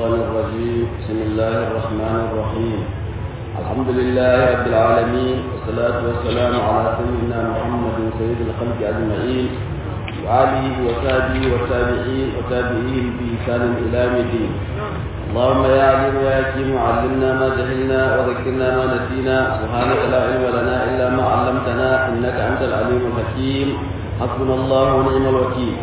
الشيطان الرجيم بسم الله الرحمن الرحيم الحمد لله رب العالمين والصلاة والسلام على سيدنا محمد سيد الخلق أجمعين وآله وصحبه والتابعين وتابعين بإحسان إلى يوم الدين اللهم يا عليم يا حكيم علمنا ما جهلنا وذكرنا ما نسينا سبحانك لا علم لنا إلا ما علمتنا إنك أنت العليم الحكيم حسبنا الله ونعم الوكيل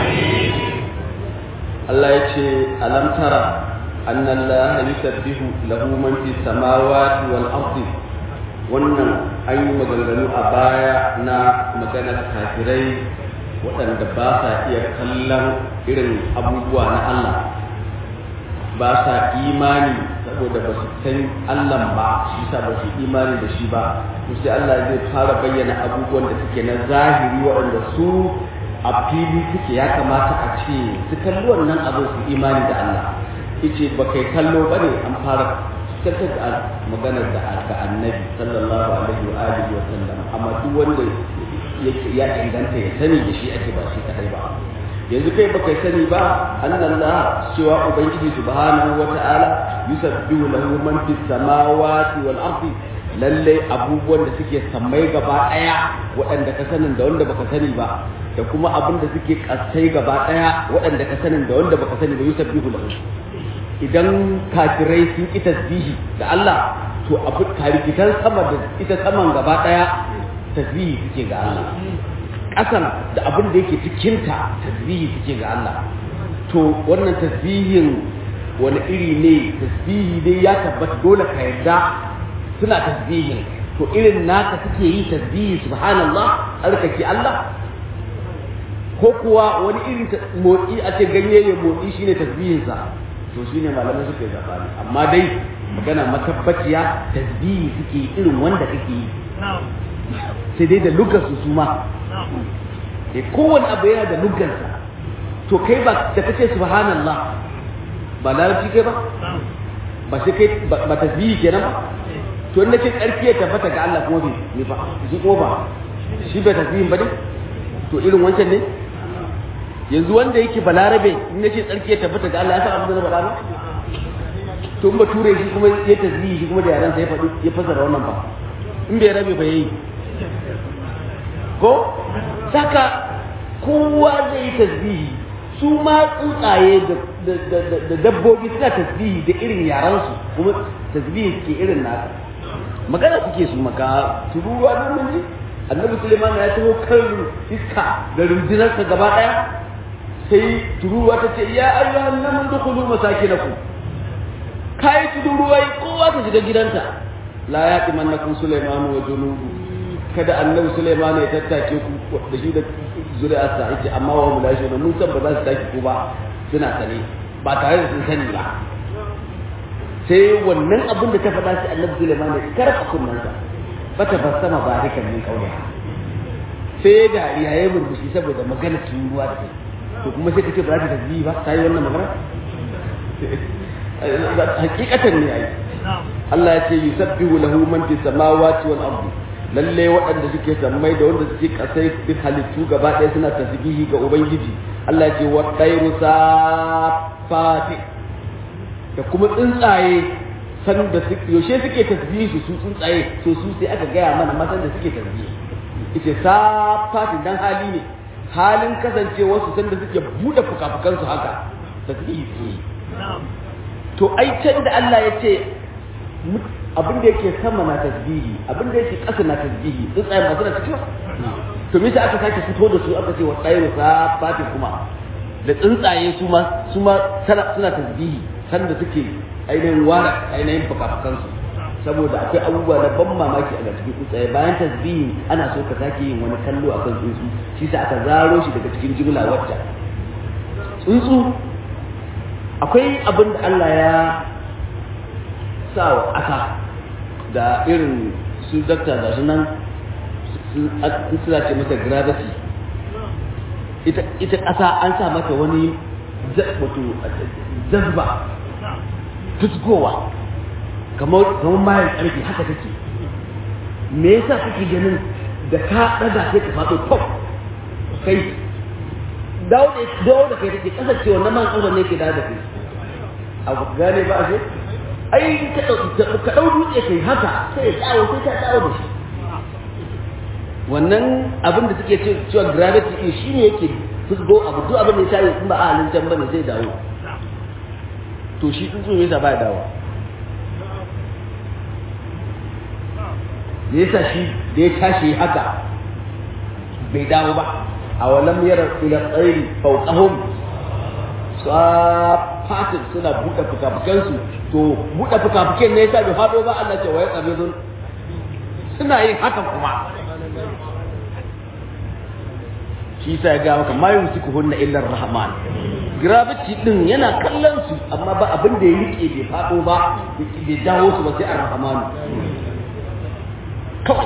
Allah ya ce alam tara anna Allah yusabbihu lahu man fi samawati wal ardi wannan an yi maganganu a baya na maganar kafirai waɗanda ba sa iya kallon irin abubuwa na Allah ba sa imani saboda ba su san Allah ba shi sa ba su imani da shi ba to sai Allah zai fara bayyana abubuwan da suke na zahiri waɗanda su a fili suke ya kamata a ce su kalli wannan abin su imani da Allah yace ba kai kallo ba ne an fara cikin da maganar da aka annabi sallallahu alaihi wa alihi wa sallam amma duk wanda yake ya inganta ya sani da shi ake ba shi kadai ba yanzu kai ba kai sani ba annallah cewa ubangiji subhanahu wa ta'ala yusabbihu lahu man fis samawati wal ardi lallai abubuwan da suke sammai gaba daya waɗanda ka sanin da wanda baka sani ba da kuma abin da suke kasai gaba daya waɗanda ka sanin da wanda baka sani ba yusabbihu lahu idan kafirai sun ki tasbihi da Allah to abu karikitan sama da ita saman gaba daya tasbihi suke ga Allah ƙasan da abin da yake cikinta tasbihi suke ga Allah to wannan tasbihin wani iri ne tasbihi dai ya tabbata dole ka yarda suna tasbihin to irin naka suke yi tasbihi subhanallah tsarkake Allah ko kuwa wani irin motsi a ce ganye ya motsi shine tasbihinsa to shine malamai suka yi zabani amma dai magana matabbaciya tasbihi suke irin wanda kake yi sai dai da lugar su suma e kowane abu yana da lugarsa to kai ba da kace subhanallah ba larabci kai ba ba sai kai ba tasbihi kenan ba to in nace tsarki ya tabbata ga Allah kuma bai ne ba shi ko ba shi bai tasbihin ba ne to irin wancan ne yanzu wanda yake balarabe in nace tsarki ya tabbata ga Allah ya san abin da ba ba to in ba ture shi kuma ya tasbihi shi kuma da yaran sa ya faɗi ya fasara wannan ba in bai rabe ba yayi ko saka kowa zai yi tasbihi su ma tsuntsaye da dabbobi suna tasbihi da irin yaransu kuma tasbihi ke irin naka magana suke su maka tururuwa don mun ji annabi suleiman ya taho kan iska da rundunarsa gaba daya sai tururuwa ta ce ya ayyuhan namun dukulu masakinakum kai tururuwa kowa ta shiga gidanta la yatimannakum suleimanu wa junubu kada annabi Sulaiman ya tattake ku da shi da zuri'arsa yake amma wa mulashi na mun san ba za su take ku ba suna sane ba tare da sun sani ba sai wannan abin da ta faɗa shi annabi Sulaiman ya karfa kunnansa fata fassama barikan min kauli sai da ya yi murmushi saboda magana turuwa da to kuma sai kace ba za ta tasbihi ba ta yi wannan magana hakikatan ne yayi Allah ya ce yusabbihu lahu man fis samawati wal ardi lalle waɗanda suke sammai da wanda suke kasai duk halittu gaba ɗaya suna tasbihi ga ubangiji Allah ya ce wa tayru safati da kuma tsuntsaye san da suke yaushe suke tasbihi su su tsuntsaye to su sai aka gaya mana matan da suke tasbihi ita safati dan hali ne halin kasancewa su san da suke bude fukafukan su haka tasbihi suke to ai can da Allah ya ce abin da yake sama na tasbihi abin da yake ƙasa na tasbihi tsuntsaye masu na cikin to me aka sake fito da su aka ce wa tsaye sa fati kuma da tsuntsaye su ma su ma suna tasbihi san da suke ainihin wara ainihin fukafukan su saboda akwai abubuwa na ban mamaki a cikin tsuntsaye bayan tasbihi ana so ka sake yin wani kallo akan tsuntsu shi sa aka zaro shi daga cikin jimla wacce tsuntsu akwai abin da Allah ya sa wa ƙasa da irin su dakta da su nan suna ce mata gravity ita ƙasa an sa mata wani wato jazba fusgowa kamar mayan ƙarfi haka take me yasa kake ganin da ka ɗaga sai ka faɗo pop kai dawo da kai take kasancewa na man ƙarfi ne ke dawo da kai abu gane ba a ai ka ɗau dutse kai haka sai ya tsawo sai ta tsawo da shi wannan abin da suke cewa gravity din shi ne yake fusgo abu duk abin da ya tayi in ba a halin can bane zai dawo to shi tsuntsu yasa ba ya dawo me yasa shi da ya tashi haka bai dawo ba a walam yara ila tsairi fawqahum safatin suna buɗe fukafukansu to buɗe fukafuken ne yasa bai faɗo ba Allah ce wa ya qabidun suna yin haka kuma shi sa ya ga maka ma yumsiku hunna illa rahman gravity din yana kallon su amma ba abin da ya rike bai faɗo ba bai dawo su ba sai ar-rahman kawai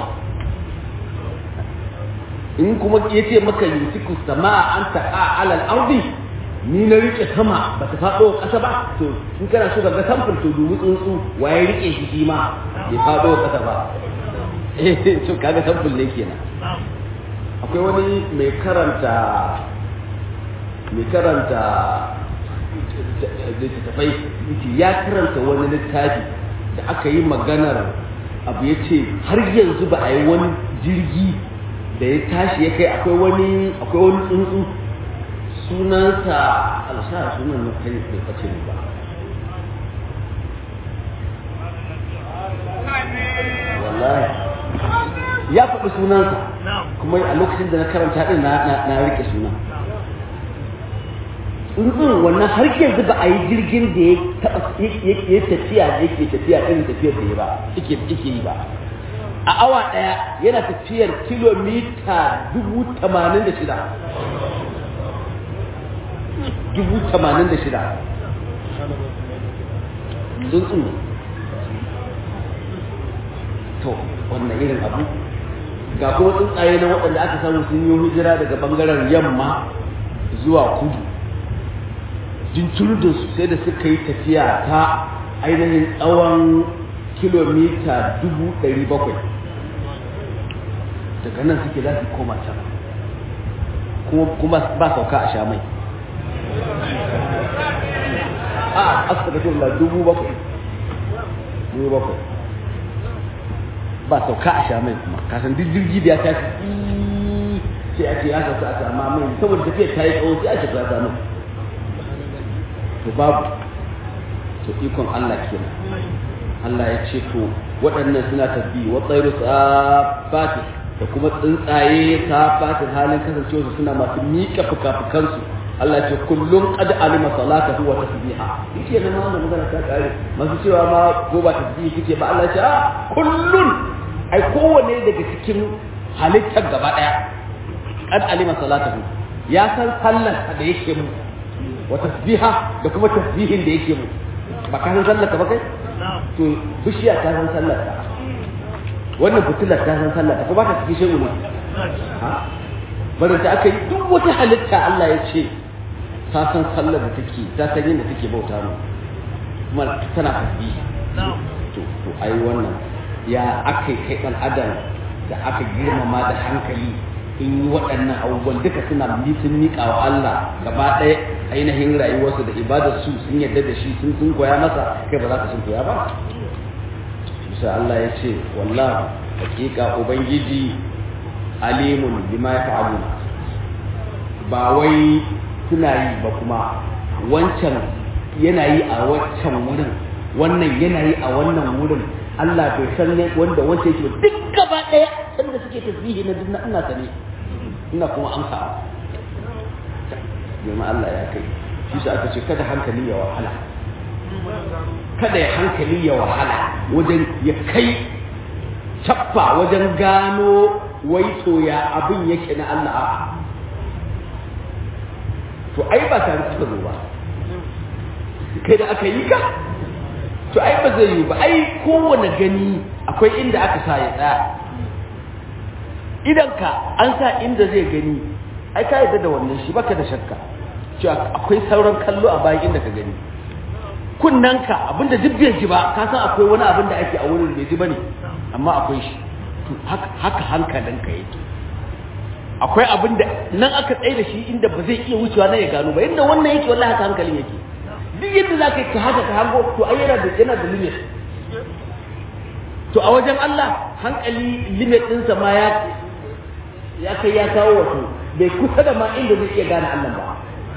in kuma yace maka yumsiku samaa an taqa ala al-ardi ni na rike sama ba ta faɗo ƙasa ba to in kana so ka ga samfur to dubi tsuntsu waye rike shi shi ma bai faɗo ƙasa ba eh to kaga samfur ne kenan akwai wani mai karanta mai karanta littattafai ya karanta wani littafi da aka yi maganar abu ya ce har yanzu ba a yi wani jirgi da ya tashi ya kai akwai wani akwai wani tsuntsu sunansa alsa sunan na kai bai kace ba wallahi ya faɗi sunansa kuma a lokacin da na karanta din na na rike sunan tsuntsun wannan har yanzu ba a yi jirgin da ya taɓa ya tafiya da yake tafiya irin tafiyar da ya ba yake yake yi ba a awa ɗaya yana tafiyar kilomita dubu tamanin da shida dubu tamanin da shida tsuntsun to wannan irin abu ga kuma tsuntsaye na waɗanda aka samu sun yi hijira daga ɓangaren yamma zuwa kudu jinturudin su sai da suka yi tafiya ta ainihin tsawon kilomita dubu ɗari bakwai daga nan suke za su koma can kuma ba sauka a sha mai a asibitullah dubu bakwai dubu bakwai ba sauka a sha mai kuma kasan duk jirgi da ya tashi sai a ce ya sauka a sama mai saboda tafiyar ta yi tsawo sai a ce ta samu to babu to ikon Allah kenan Allah ya ce to waɗannan suna tafi wa tsairu safati da kuma tsuntsaye safatin halin kasancewa su suna masu miƙa fuka-fukansu Allah ce kullum qad alima salatahu wa tasbiha yake nan wannan magana ta kare masu cewa ma ko ba tasbihi kike ba Allah ce a kullun ai kowanne daga cikin halittar gaba daya qad alima salatahu ya san sallar da yake mu wa tasbiha da kuma tasbihin da yake mu ba ka san sallar ka ba kai to bishiya ta san sallar ta wannan fitilar ta san sallar ta ko ba ta cikin shegu ne ha bari ta aka yi duk wata halitta Allah ya ce ta san sallar da take ta san yadda take bauta mu kuma tana tasbihi to to ai wannan ya aka kai dan adam da aka girmama da hankali in yi waɗannan abubuwan duka suna sun miƙa wa Allah gaba ɗaya ainihin rayuwarsu da ibadarsu sun yarda da shi sun sun koya masa kai ba za ka sun koya ba bisa Allah ya ce wallahu hakika ubangiji alimun bima yaf'aluna ba wai suna yi ba kuma wancan yana yi a wancan wurin wannan yana yi a wannan wurin Allah bai san wanda wancan yake duk gaba ɗaya sanda suke tasbihi na duk ina sane ina kuma amsa domin Allah ya kai shi sa aka ce kada hankali ya wahala kada ya hankali ya wahala wajen ya kai cappa wajen gano waito ya abin yake na Allah a'a to ai ba tare suka zo ba kai da aka yi ka to ai ba zai yi ba ai kowane gani akwai inda aka sa ya tsaya idan ka an sa inda zai gani ai ka yarda da wannan shi baka da shakka cewa akwai sauran kallo a bayan inda ka gani kunnanka abinda duk bai ji ba ka san akwai wani abin da ake a wurin bai ji bane amma akwai shi to haka hankalinka yake akwai abin da nan aka tsaye da shi inda ba zai iya wucewa na ya gano ba inda wannan yake wallahi haka hankalin yake duk yadda za ka yi ka haka ka hango to ai yana da yana da limit to a wajen Allah hankali limit ɗinsa ma ya ya kai ya kawo wato bai kusa da ma inda zai iya gane Allah ba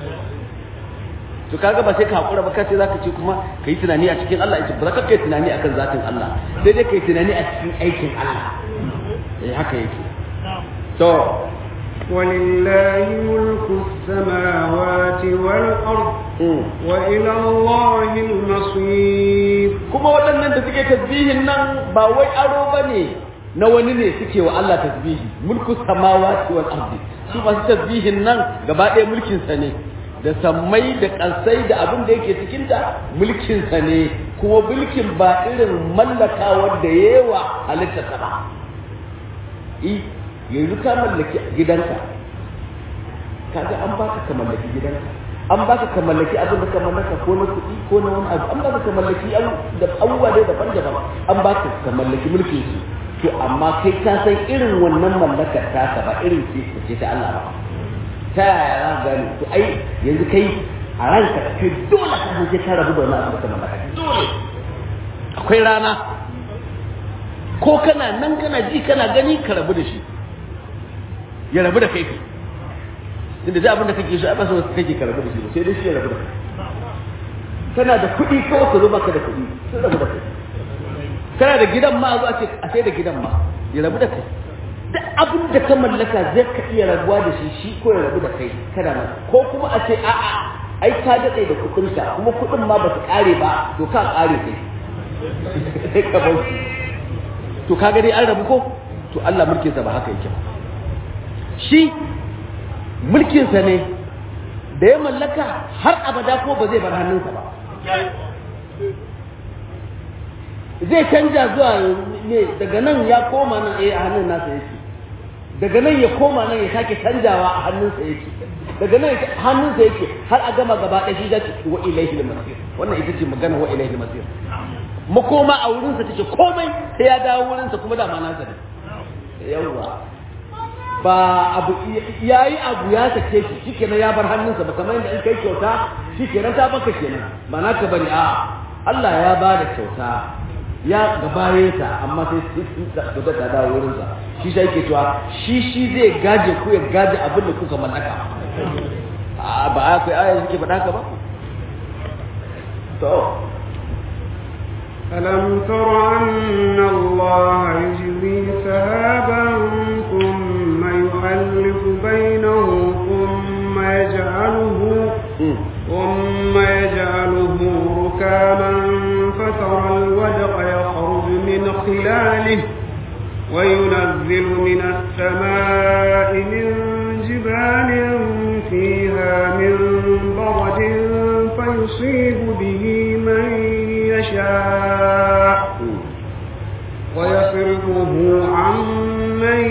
to kaga ba sai ka hakura ba kace zaka ce kuma kai tunani a cikin Allah yace ba za ka kai tunani akan zatin Allah sai dai kai tunani a cikin aikin Allah eh haka yake to ولله ملك السماوات والأرض وإلى الله المصير kuma waɗannan da suke tasbihin nan ba wai aro bane na wani ne suke wa Allah tasbihi mulku samawati wal ardi su masu tasbihin nan gaba ɗaya mulkin sa ne da sammai da ƙasai da abin da yake cikin ta mulkin sa ne kuma mulkin ba irin mallakawar da yawa halitta ta ba i yanzu ka mallaki gidanka kaga an baka ka mallaki gidanka an baka ka mallaki abin da ka mallaka ko na kuɗi ko na wani abu an baka ka mallaki da abubuwa dai daban-daban an baka ka mallaki mulkin su to amma kai ka san irin wannan mallakar taka ba irin ce ce ta Allah ba ta yaya za ka gane to ai yanzu kai a ranka kai dole ka san sai ka rabu da wannan abu da ka mallaka dole akwai rana ko kana nan kana ji kana gani ka rabu da shi ya rabu da kai kai inda zai abin da kake so a basa wasu kake ka rabu da shi sai dai shi ya rabu da kai kana da kuɗi kawai ka zo baka da kuɗi sai rabu da kai kana da gidan ma a zo a ce a sai da gidan ma ya rabu da kai duk abin da ka mallaka zai ka iya rabuwa da shi shi ko ya rabu da kai kana nan ko kuma a ce a'a ai ka daɗe da kuɗinka kuma kuɗin ma ba su ƙare ba to ka ƙare kai sai ka bar su to ka gani an rabu ko to Allah mulkinsa ba haka yake ba shi mulkinsa ne da ya mallaka har abada ko ba zai bar hannunsa ba zai canja zuwa ne daga nan ya koma nan eh a hannun nasa yake daga nan ya koma nan ya sake canjawa a hannunsa yake daga nan hannunsa yake har a gama gaba ɗaya shi za ta wa ilaihi masir wannan ita ce magana wa ilaihi masir makoma a wurinsa take komai sai ya dawo wurinsa kuma dama nasa ne yawwa ba abu yayi abu ya sake shi shikenan ya bar hannunsa ba kamar yadda in kai kyauta shikenan ta baka kenan ba naka bane a Allah ya ba da kyauta ya gabaye ta amma sai kyauta ta dawo wurinsa shi sai yake cewa shi shi zai gaje ku ya gaje abin da kuka mallaka ba a kai aya suke faɗa ka ba to ألم تر أن الله يجري سحابا ثم يؤلف بينه ثم يجعله ثم يجعله ركاما فترى الودق يخرج من خلاله وينزل من السماء من جبال فيها من برد فيصيب به من يشاء ويصرفه عن من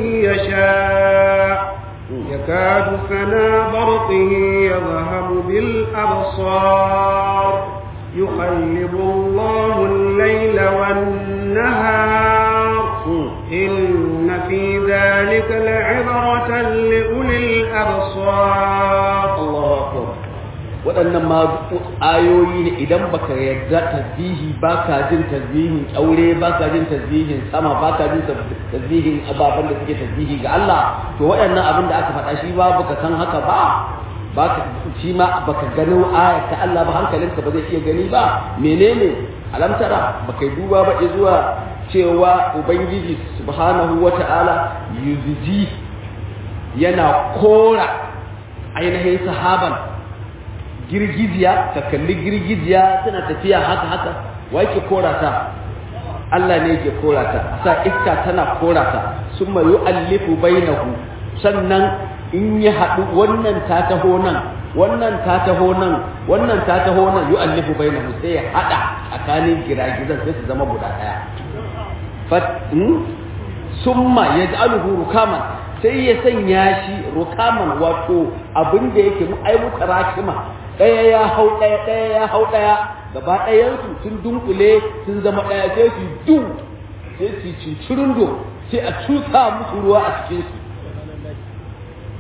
يشاء يكاد سنا برقه يذهب بالأبصار يقلب الله الليل والنهار إن في ذلك لعبرة لأولي الأبصار الله أكبر waɗannan ma ayoyi ne idan baka yarda tasbihi baka jin tasbihin aure baka jin tasbihin sama baka jin tasbihin ababen da suke tasbihi ga Allah to waɗannan abin da aka faɗa shi ba baka san haka ba baka shi ma baka gano ayat ta Allah ba hankalinka ba zai iya gani ba menene alamtara baka duba ba zuwa cewa ubangiji subhanahu wata'ala yuzji yana kora ainihin sahaban girgiziya ka kalli girgiziya tana tafiya haka haka wa yake kora ta Allah ne yake kora ta sa iska tana kora ta summa yu'allifu bainahu sannan in ya haɗu wannan ta taho nan wannan ta taho nan wannan ta taho nan yu'allifu bainahu sai ya haɗa tsakanin giragizan sai su zama guda ɗaya fat summa yaj'aluhu rukaman sai ya sanya shi rukaman wato abin da yake mu ai muka rakima ɗaya ya hau ɗaya ɗaya ya hau ɗaya gaba ɗayansu sun dunkule sun zama ɗaya sai su du sai su cincirin do sai a cusa musu ruwa a cikin su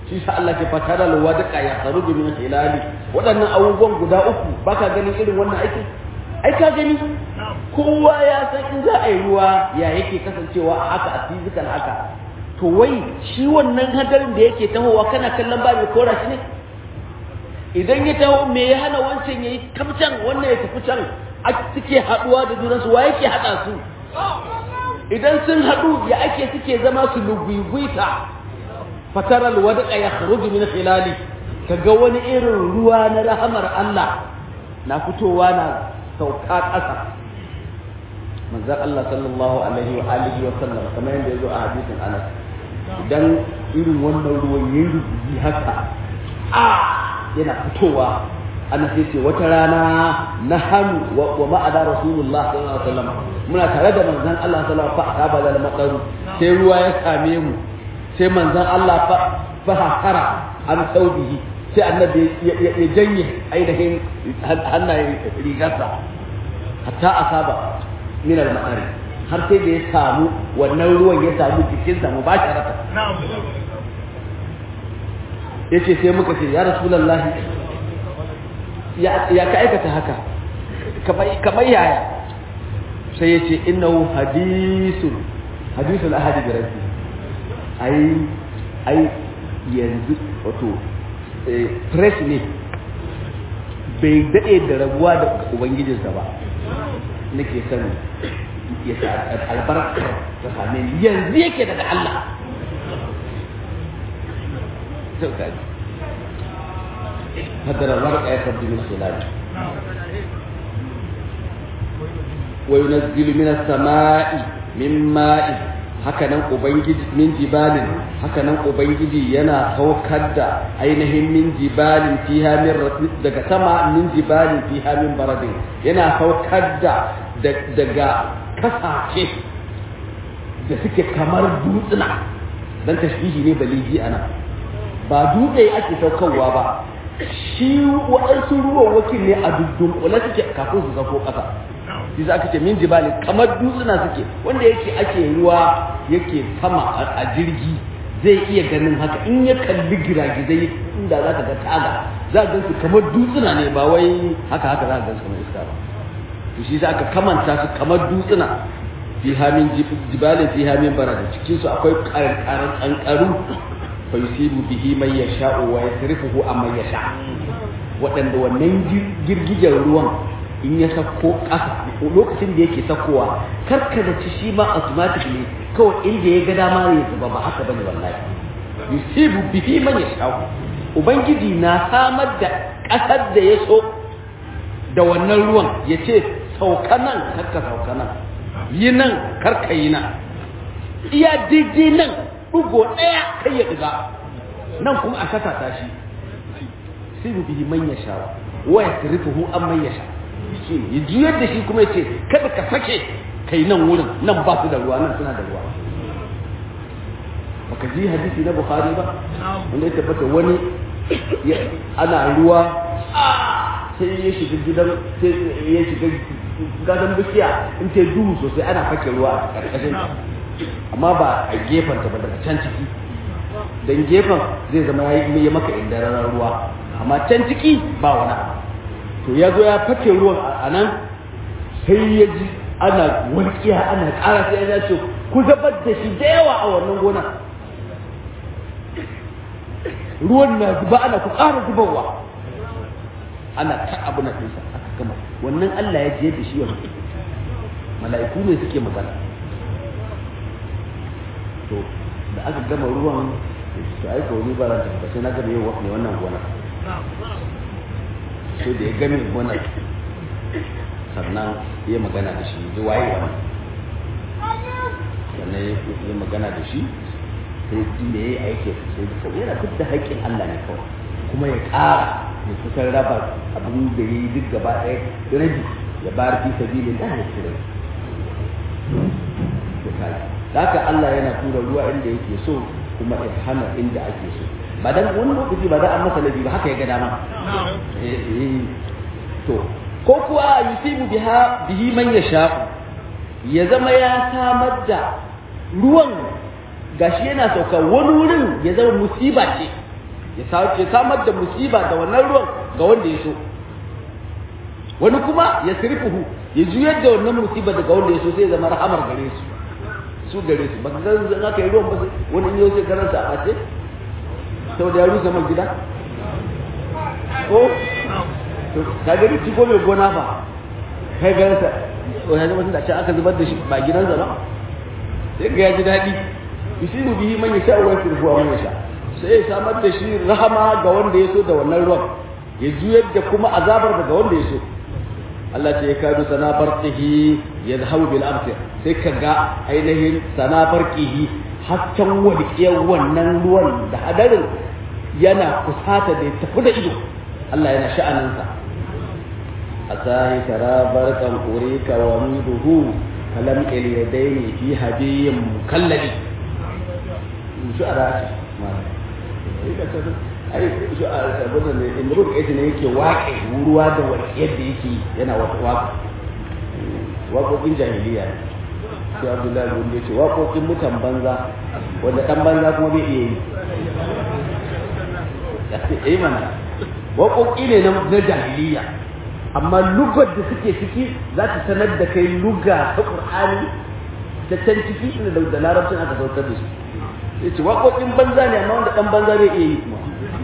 shi sa Allah ke fata da lawa da ya kharuju min hilali waɗannan abubuwan guda uku baka ganin irin wannan aikin ai ka gani kowa ya san in za a yi ruwa ya yake kasancewa a haka a physical haka to wai shi wannan hadarin da yake tahowa kana kallon ba mai kora shi ne idan ya taho me ya hana wancan yayi kamcan wannan ya tafi can a suke haduwa da junansu wa yake hada su idan sun haɗu ya ake suke zama su lugwigwita fataral wadqa ya kharuju min khilali kaga wani irin ruwa na rahamar Allah na fitowa na sauka ƙasa manzon Allah sallallahu alaihi wa alihi wa sallam kamar yadda yazo a hadisin Anas idan irin wannan ruwan yayi rubuci haka a yana fitowa ana sai ce wata rana na hannu wa ma'ada rasulullah sallallahu alaihi wasallam muna tare da manzon Allah sallallahu alaihi wasallam fa asaba da maqaru sai ruwa ya same mu sai manzon Allah fa fa hakara an saudihi sai annabi ya janye ainihin hannayen rigarsa hatta asaba min al-ma'ari har sai da ya samu wannan ruwan ya samu jikinsa mubasharatan yace sai muka ce ya rasulullahi ya ka aikata haka kamar yaya sai ya ce innahu hadisun hadisun ahadi da rabbi ai ai yanzu wato fresh ne bai daɗe da rabuwa da ubangijinsa ba nake son ya sa albarka ta same ni yanzu yake daga Allah قدر الورق يخرج من خلاله وينزل من السماء من ماء hakanan ubangiji min jibalin hakanan ubangiji yana saukar da ainihin min jibalin fiha min daga sama min jibalin fiha min baradin yana saukar da daga kasashe da suke kamar dutsuna dan tashbihi ne baliji ana ba dutse ake saukarwa ba shi waɗansu ruwan wakil ne a dunkule suke kafin su zafo ƙasa shi za ka ce min jibali kamar dutsuna suke wanda yake ake ruwa yake sama a jirgi zai iya ganin haka in ya kalli giragizai inda za ka ga taga za ka gansu kamar dutsuna ne ba wai haka haka za ka gansu kamar iska ba to shi za ka kamanta su kamar dutsuna fi hamin jibalin fi hamin bara da cikinsu akwai ƙarƙarar ƙanƙaru fayusibu bihi man yasha'u wa yasrifuhu amman yasha waɗanda wannan girgijen ruwan in ya sako ƙasa lokacin da yake sakowa karka da ci shi ma automatically kawai inda ya ga dama ya zuba ba haka bane wallahi yusibu bihi man yasha'u ubangiji na samar da ƙasar da ya so da wannan ruwan ya ce sauka nan karka sauka nan yi nan karka yi nan iya daidai nan ɗugo ɗaya kai ya ɗiga nan kuma a saka ta shi sai mu bihi man yasha wa yasrifuhu an man yasha shi ya juyar da shi kuma ya ce kada ka sake kai nan wurin nan ba su da ruwa nan suna da ruwa baka ji hadisi na bukhari ba wanda ya tabbata wani ana ruwa sai ya shiga gidan sai ya shiga gadon bishiya in ta duhu sosai ana fake ruwa a ƙarƙashin amma ba a gefen ta ba daga can ciki dan gefen zai zama ya yi maka indararar ruwa amma can ciki ba wani to ya zo ya fake ruwan a nan sai ya ji ana walƙiya ana ƙara sai ya ce ku zabar da shi da yawa a wannan gona ruwan na zuba ana ku ƙara zubarwa ana ta abu na ɗinsa aka gama wannan Allah ya je da shi wani mala'iku ne suke magana to da aka gama ruwan to aika wani ba ran tabbata sai na gama yau mai wannan gona sai da ya game gona sannan ya magana da shi ji waye wani sannan ya magana da shi sai inda ya yi aiki sai da kawai yana duk da haƙƙin Allah ne kawai kuma ya ƙara ya kusan raba abin da ya yi duk gaba ɗaya rabi ya bayar fi sabilin da ya ci rabi da haka Allah yana tura ruwa inda yake so kuma ya hana inda ake so ba dan wani lokaci ba za a masa laifi ba haka ya ga dama to ko kuwa yusibu biha bihi man yasha ya zama ya samar da ruwan gashi yana sauka wani wurin ya zama musiba ce ya samar da musiba da wannan ruwan ga wanda ya so wani kuma ya sirfuhu ya juyar da wannan musiba daga wanda ya so sai ya zama rahamar gare su su gare su ba ga zan aka yi ruwan ba sai wani yau sai karanta a ce saboda ya rusa man gida ko to ka ga ci ko mai gona ba kai ga sa wani mutum da ce aka zubar da shi ba gidansa ba sai ga ya ji daɗi yusiru bihi man yasha wa yasrifu man yasha sai ya samar da shi rahama ga wanda ya so da wannan ruwan ya juyar da kuma azabar daga wanda ya so Allah ce ya kadu sana barqihi yadhhabu bil absir sai ka ga ainihin sana barqihi hasken walƙiyar wannan ruwan da hadarin yana kusata da ya tafi da ido Allah yana sha'aninsa asahi tara barkan urika wa miduhu kalam il yadaini fi hadiyin mukallabi shu'ara ai shu'ara saboda ne imrul kaiti ne yake waƙe ruwa da walƙiyar da yake yana wata waƙa waƙoƙin jahiliya ne sai abdullahi wanda ya ce waƙoƙin mutan banza wanda ɗan banza kuma bai iya yi yi mana waƙoƙi ne na jahiliya amma lugar da suke ciki za ta sanar da kai luga ta ƙur'ani ta can ciki inda da larabcin aka saukar da su ya ce waƙoƙin banza ne amma wanda ɗan banza bai iya yi kuma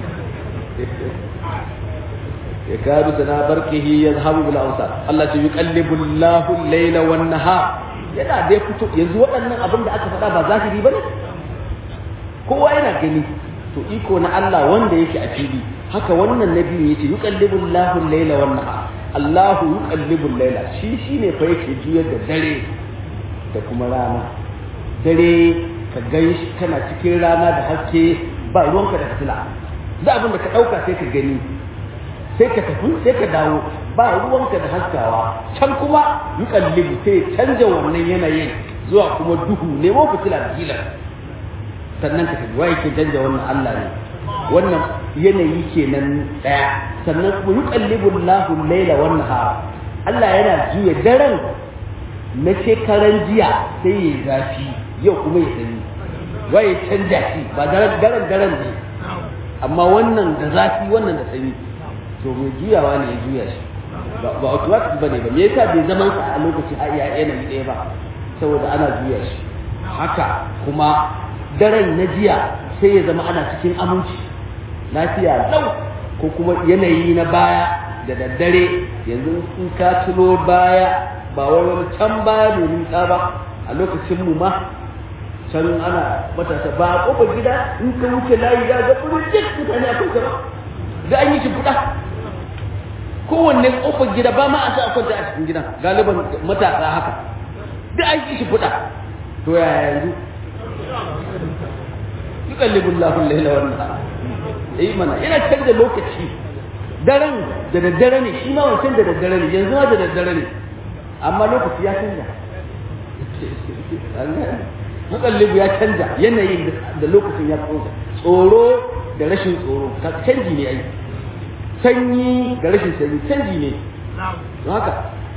ya kadu sana barkihi ya zahabu bil awsar Allah ce yuqallibu Allahu al-layla wan nahar yana da fito yanzu waɗannan abin da aka faɗa ba zahiri bane kowa yana gani to iko na Allah wanda yake a fili haka wannan nabi yace yuqallibu Allahu al-layla wan nahar Allahu yuqallibu al-layla shi shine fa yake juyar da dare da kuma rana dare ka ganshi kana cikin rana da haske ba ruwanka da fitila da abin da ka dauka sai ka gani sai ka tafi sai ka dawo ba ruwanka da haskawa can kuma yuqallibu sai canja wannan yanayin zuwa kuma duhu nemo fitila da gilan sannan ka tafi wai ke canja wannan Allah ne wannan yanayi kenan daya sannan kuma yuqallibu Allahu al-laila wan nahar Allah yana juya daren na shekaran jiya sai ya zafi yau kuma ya sanyi wai canja shi ba daren daren daren ne amma wannan da zafi wannan da sanyi to mai juyawa ne ya juya shi ba automatic bane ba me yasa bai zaman sa a lokaci a iya yanayi ɗaya ba saboda ana juya shi haka kuma daren na jiya sai ya zama ana cikin aminci lafiya lau ko kuma yanayi na baya da daddare yanzu in ka tuno baya ba wani can baya mai nisa ba a lokacin mu ma can ana matasa ba a kofar gida in ka wuce layi za ga burin duk mutane a kusa da an yi shi fuda kowanne kofar gida ba ma a sa a kwanta a cikin gidan galiban matasa haka duk an yi shi fuda to yaya yanzu yuqallibu Allahu al-layla wan nahar eh mana yana canza lokaci daren da daddare ne shi ma wancan da daddare ne yanzu ma da daddare ne amma lokaci ya canza mukallibu ya canza yanayin da lokacin ya canza tsoro da rashin tsoro canji ne ai sanyi da rashin sanyi canji ne haka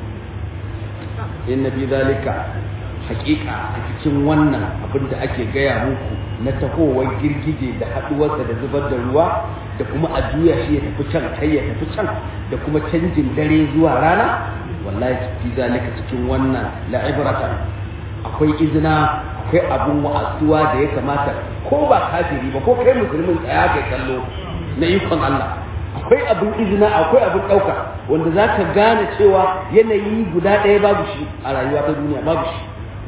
inna bi zalika hakika a cikin wannan abin da ake gaya muku na tahowar girgije da haduwarsa da zubar da ruwa da kuma a juya shi ya tafi can kai ya tafi can da kuma canjin dare zuwa rana wallahi fi zalika cikin wannan la'ibratan akwai izina akwai abun wa'azuwa da ya kamata ko ba kafiri ba ko kai musulmin tsaya kai kallo na ikon Allah akwai abin izina akwai abin ɗauka wanda za ka gane cewa yanayi guda ɗaya babu shi a rayuwa ta duniya babu shi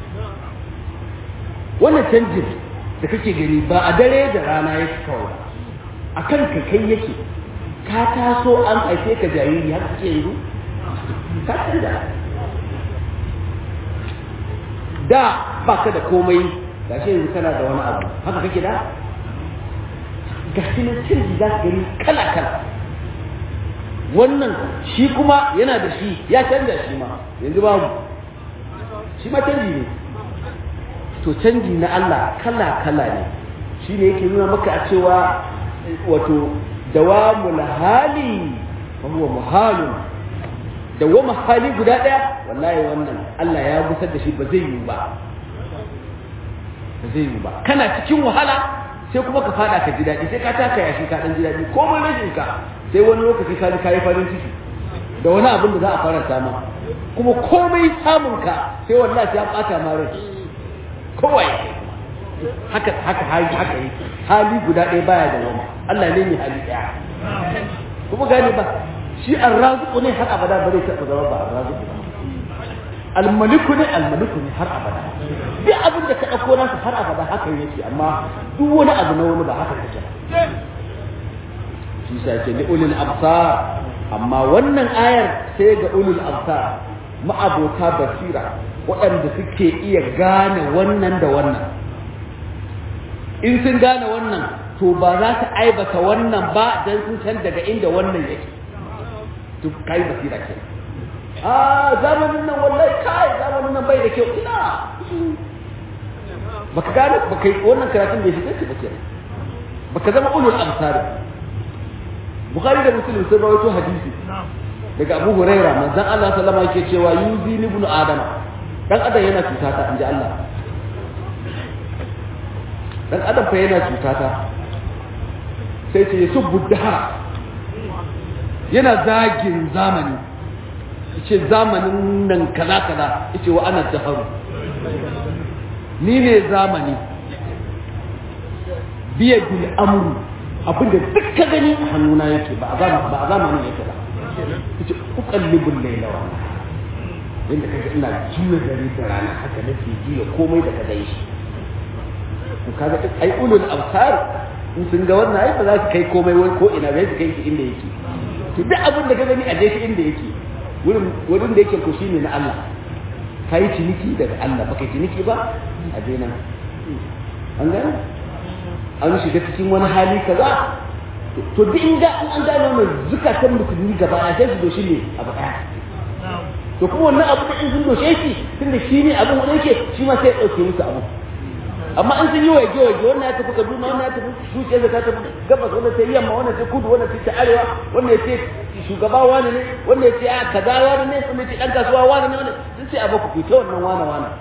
wannan canjin da kake gani ba a dare da rana yake kawai a kan ka kai yake ka taso an haife ka jariri haka kake yanzu ka canza da ba ka da komai ga shi yanzu kana da wani abu haka kake da ga shi nan canji za ka gani kala kala wannan shi kuma yana da shi ya canza shi ma yanzu babu shi ma canji ne to canji na Allah kala kala ne shi ne yake nuna maka a cewa wato dawamul hali fa huwa muhalun dawama hali guda daya wallahi wannan Allah ya gusar da shi ba zai yi ba ba zai yi ba kana cikin wahala sai kuma ka fada ka ji daɗi sai ka taka yashi ka dan ji daɗi komai rashin ka sai wani lokaci ka ji ka yi farin ciki da wani abin da za a faranta ma kuma komai samun ka sai wallahi ya bata ma rai kowai haka haka hali haka yi hali guda ɗaya baya da wani Allah ne mai hali ɗaya kuma gane ba shi arraziqu ne har abada ba zai taɓa zama ba arraziqu ba almaliku ne almaliku ne har abada duk abin da ka ɗauko nasa har abada haka yake amma duk wani abu na wani ba haka take ba shi sa yake li ulil absar amma wannan ayar sai ga ulul absar ma'abota basira waɗanda suke iya gane wannan da wannan in sun gane wannan to ba za su aibata wannan ba dan sun san daga inda wannan yake to kai basira ke a zamanin nan wallahi kai zamanin nan bai da kyau ina baka gane baka wannan karatun bai shiga ba kenan baka zama ulul absar bukhari da muslim sun rawaito hadisi daga abu huraira manzon Allah sallama yake cewa yuzi ibn adama dan adam yana cuta ta inji Allah dan adam fa yana cuta ta sai ce yusubbu dahara yana zagin zamani yace zamanin nan kaza kaza yace wa ana daharu ni ne zamani biya bil amru abinda duk ka gani a hannuna yake ba a zamanin yake ba yace uqallibul layla wa inda kaga ina juya dare da rana haka nake juya komai da kaga shi to kaga ai ulul absar in sun ga wannan ai ba za su kai komai wai ko ina bai su kai shi inda yake to duk abin da ka gani a je shi inda yake wurin wurin da yake ko shine na Allah kai ciniki daga Allah baka ciniki ba a je nan an gane an shiga cikin wani hali kaza to duk inda an gane wannan zukatan musulmi gaba a sai su doshi ne abu daya to kuma wannan abu da in sun doshe shi tunda shi ne abin wanda yake shi ma sai ya dauke musu abu amma in sun yi waje waje wannan ya tafi kaduna wannan ya tafi zuciyar ta tafi gabas wannan ta yamma wannan ta kudu wannan ta arewa wannan ya ce shugaba wani ne wannan ya ce a kaza wani ne wannan ya ce dan kasuwa wani ne wannan sun ce a baku ku ta wannan wani wani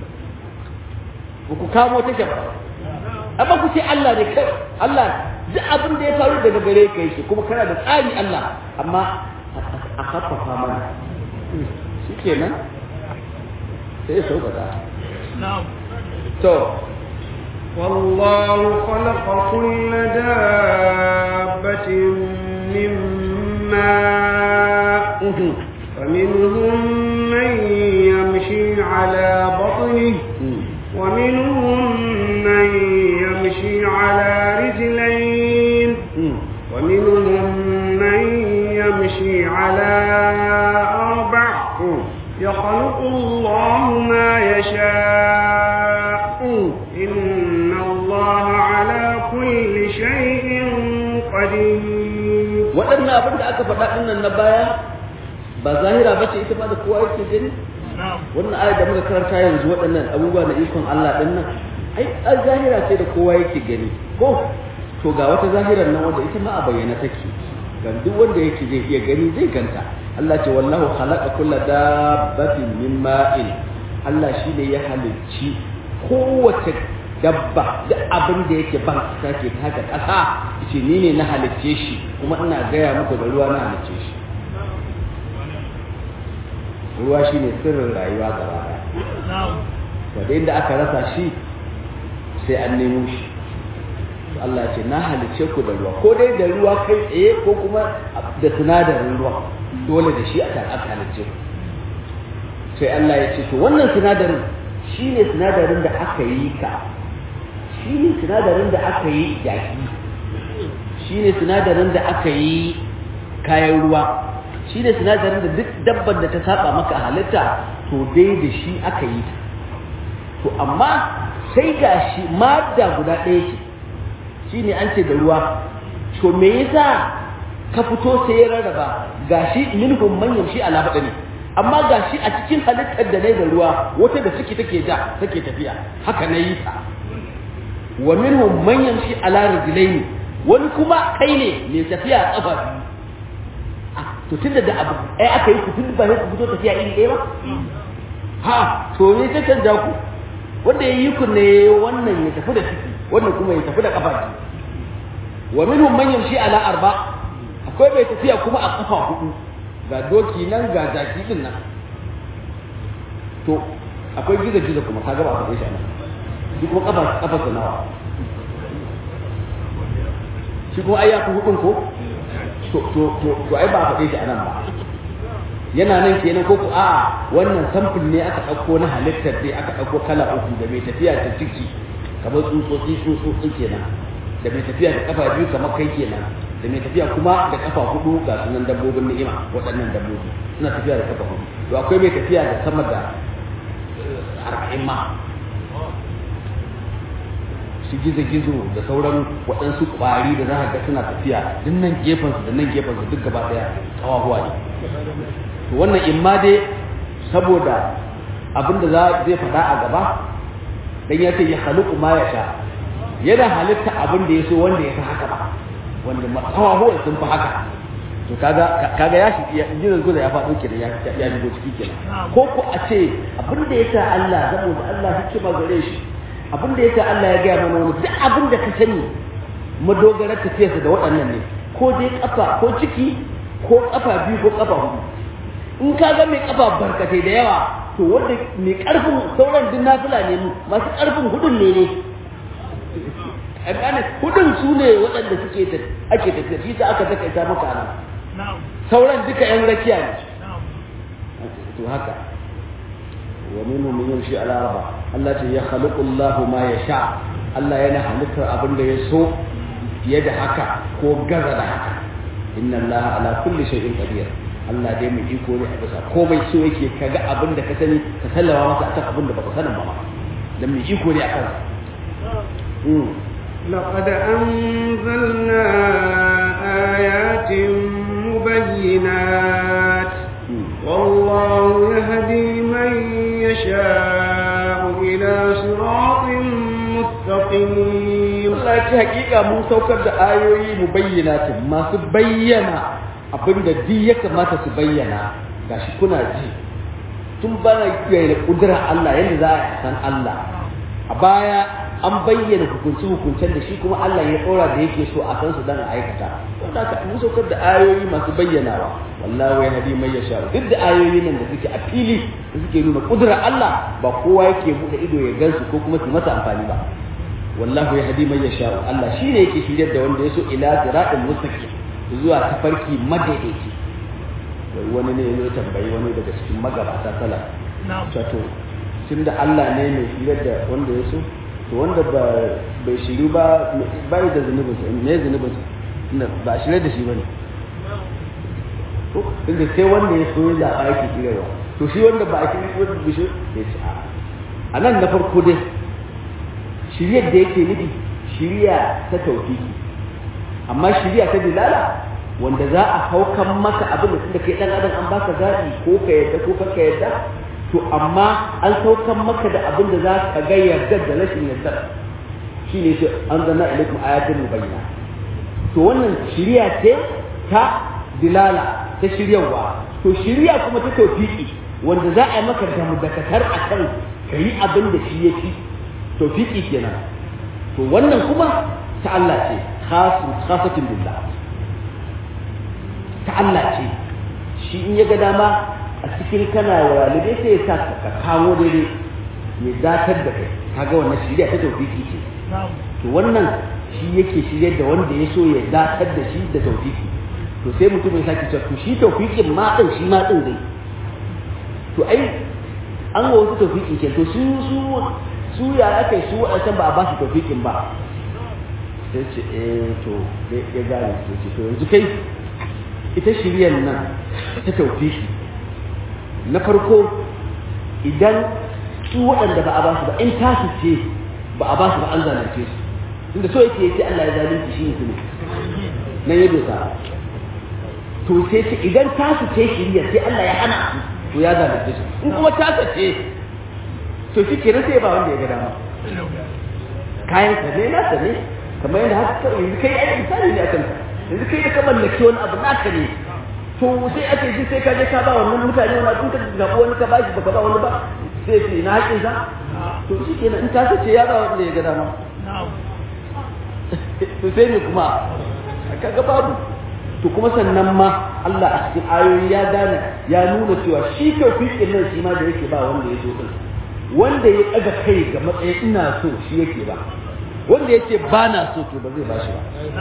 ku kamo take ba amma ku ce Allah ne kai Allah duk abin da ya faru daga gare ka yake kuma kana da tsari Allah amma a haffafa mana shikenan sai ya sauƙaƙa to والله خلق كل دابة من ماء فمنهم من يمشي على بطنه ومنهم من يمشي على رجلين ومنهم من يمشي على أربع يخلق الله ما يشاء إن الله على كل شيء قدير waɗannan abin da aka faɗa ɗinnan na baya ba zahira ba ce ita ma da kowa yake gani wannan ayar da muka karanta yanzu waɗannan abubuwa na ikon Allah ɗinnan ai ai zahira ce da kowa yake gani ko to ga wata zahirar nan wanda ita ma a bayyana take ga duk wanda yake zai iya gani zai ganta Allah ce wallahu khalaqa kulla dabbatin min ma'in Allah shine ya halicci kowace dabba duk abin da yake ban kasa ke taka kasa yace ni ne na halicce shi kuma ina gaya muku da ruwa na halicce shi ruwa shine sirrin rayuwa gaba ɗaya wadda inda aka rasa shi sai an nemo shi Allah ce na halicce ku da ruwa ko dai da ruwa kai tsaye ko kuma da sinadarin ruwa dole da shi aka aka halicce ku sai Allah ya ce to wannan sinadarin shine sinadarin da aka yi ka shine sinadarin da aka yi jaki shine sinadarin da aka yi kayan ruwa shine sinadarin da duk dabbar da ta saba maka halitta to dai da shi aka yi ta to amma sai ga shi madda guda ɗaya ce shine an ce da ruwa to me yasa ka fito sai ya rarraba gashi minhum man yamshi ala badani amma gashi a cikin halittar da nayi da ruwa wata da suke take ja take tafiya haka nayi ta wa minhum man yamshi ala rijlaini wani kuma kai ne mai tafiya a kafa to tunda da abu ai aka yi ku tun ba sai ku fito tafiya iri ɗaya ba ha to ne ta canja ku wanda ya yi ku ne wannan ya tafi da ciki wannan kuma ya tafi da kafa biyu wa minhum man yamshi ala arba akwai mai tafiya kuma a kafa hudu ga doki nan ga jaki din nan to akwai gizo gizo kuma ka gaba a faɗe shi nan shi kuma kafa kafa sa nawa shi kuma ai ya fi hudun ko to to to to ai ba a faɗe shi anan ba yana nan kenan ko ko a wannan samfur ne aka ɗauko na halittar dai aka ɗauko kala uku da mai tafiya ta ciki kamar tsutsotsi tsutsotsi kenan da mai tafiya da kafa biyu kamar kai kenan da mai tafiya kuma da kafa hudu ga sunan dabbobin ni'ima waɗannan dabbobi suna tafiya da kafa hudu to akwai mai tafiya da sama da arba'in ma su gizo-gizo da sauran waɗansu ƙwari da za ka ga suna tafiya duk nan gefensu da nan gefensu duk gaba ɗaya ƙawahuwa ne to wannan in ma dai saboda abin da zai faɗa a gaba dan ya ce ya haluku ma ya sha yana halitta abin da ya so wanda ya fi haka ba wanda ƙawahuwan sun fi haka to kaga kaga ya shi jiran guda ya faɗo kenan ya ya shigo ciki kenan ko ko a ce abin da ya sa Allah saboda Allah hikima gare shi abin da yasa Allah ya gaya mana wani duk abin da ka sani madogarar tafiyarsa da waɗannan ne ko dai kafa ko ciki ko kafa biyu ko kafa hudu in ka ga mai kafa barkatai da yawa to wanda mai karfin sauran duk nafila ne masu karfin hudun ne ne gane hudun su ne waɗanda suke ake tafiya shi ta aka takaita maka nan sauran duka yan rakiya ne to haka wa minhum man yamshi ala arba Allah ce ya khaliqu Allah ma yasha Allah yana halittar abin da ya so fiye da haka ko gaza da haka inna Allah ala kulli shay'in qadir Allah dai mai iko ne a bisa komai so yake kaga abin da ka sani ka sallama masa akan abin da baka sanin ba dan mai iko ne akan لقد أنزلنا آيات مبينات والله يهدي من يشاء إلى صراط مستقيم Allah ce hakika mun saukar da ayoyi mu bayyana ta masu bayyana abinda duk ya kamata su bayyana gashi kuna ji tun bana da kudura Allah yadda za a san Allah a baya an bayyana hukunci hukuncen da shi kuma Allah ya tsora da yake so a san su dan a aikata wanda aka mun saukar da ayoyi masu bayyanawa wallahu ya hadi mai yasha duk da ayoyi nan da suke a fili da suke nuna kudura Allah ba kowa yake bude ido ya gansu ko kuma su masa amfani ba wallahu ya hadi mai yasha Allah shine yake shiryar da wanda ya so ila siratin mustaqim zuwa tafarki madaidaici wani ne ya tambayi wani daga cikin magabata salaf to tunda Allah ne mai shiryar da wanda ya so to wanda ba bai shiru ba bai da zunubin sa me zunubin sa tunda ba shirye da shi bane to inda sai wanda ya so ya zaba yake shiryarwa to shi wanda ba a shirye wanda bai shirye ya ce a nan na farko dai shiryar da yake nufi shirya ta tauhidi amma shirya ta dilala wanda za a haukan maka abin da tunda kai dan adam an baka zabi ko ka yadda ko ka yadda to amma an saukan maka da abin da za ka ga yarda da rashin yarda shi ne shi an zana ilaikum ayatin mubayyana to wannan shiriya ce ta dilala ta shiryawa to shiriya kuma ta tawfiki wanda za a yi maka da mudakatar akan ka yi abin da shi ya fi tawfiki kenan to wannan kuma ta Allah ce khasu khasatin billah ta Allah ce shi in ya ga dama a cikin kana walide sai ya sa ka kawo daidai ya datar da kai kaga wannan shirya ta tawfiki ce to wannan shi yake shirye da wanda ya so ya datar da shi da tawfiki to sai mutum ya sake cewa to shi tawfikin ma din shi ma din dai to ai an ga wasu tawfiki ke to su su su ya aka su wadancan ba a ba su tawfikin ba sai ce eh to ya gane ce to yanzu kai ita shiryar nan ta tawfiki na farko idan su waɗanda ba a ba su ba in tasu ce ba a ba su ba an zalunce su inda so yake yace Allah ya zalunci shi ne nan ya dosa to sai ce idan tasu ce shiriya sai Allah ya hana su to ya zalunce su in kuma tasu ce to shi kenan sai ba wanda ya ga dama kayan sa ne nasa ne kamar yadda haka yanzu kai ai misali ne akan yanzu kai da ka mallaki wani abu naka ne to sai ake ji sai ka je ka ba wannan mutane wani abin ka zaɓi wani ka bashi baka ba wani ba sai ce na haƙin sa to shi kenan in ta ce ya ba wanda ya ga dama to sai ne kuma kaga babu to kuma sannan ma Allah a cikin ayoyi ya gane ya nuna cewa shi tawfiqin nan shi ma da yake ba wanda ya zo din wanda ya ɗaga kai ga matsayin ina so shi yake ba wanda yake ba na so to ba zai ba shi ba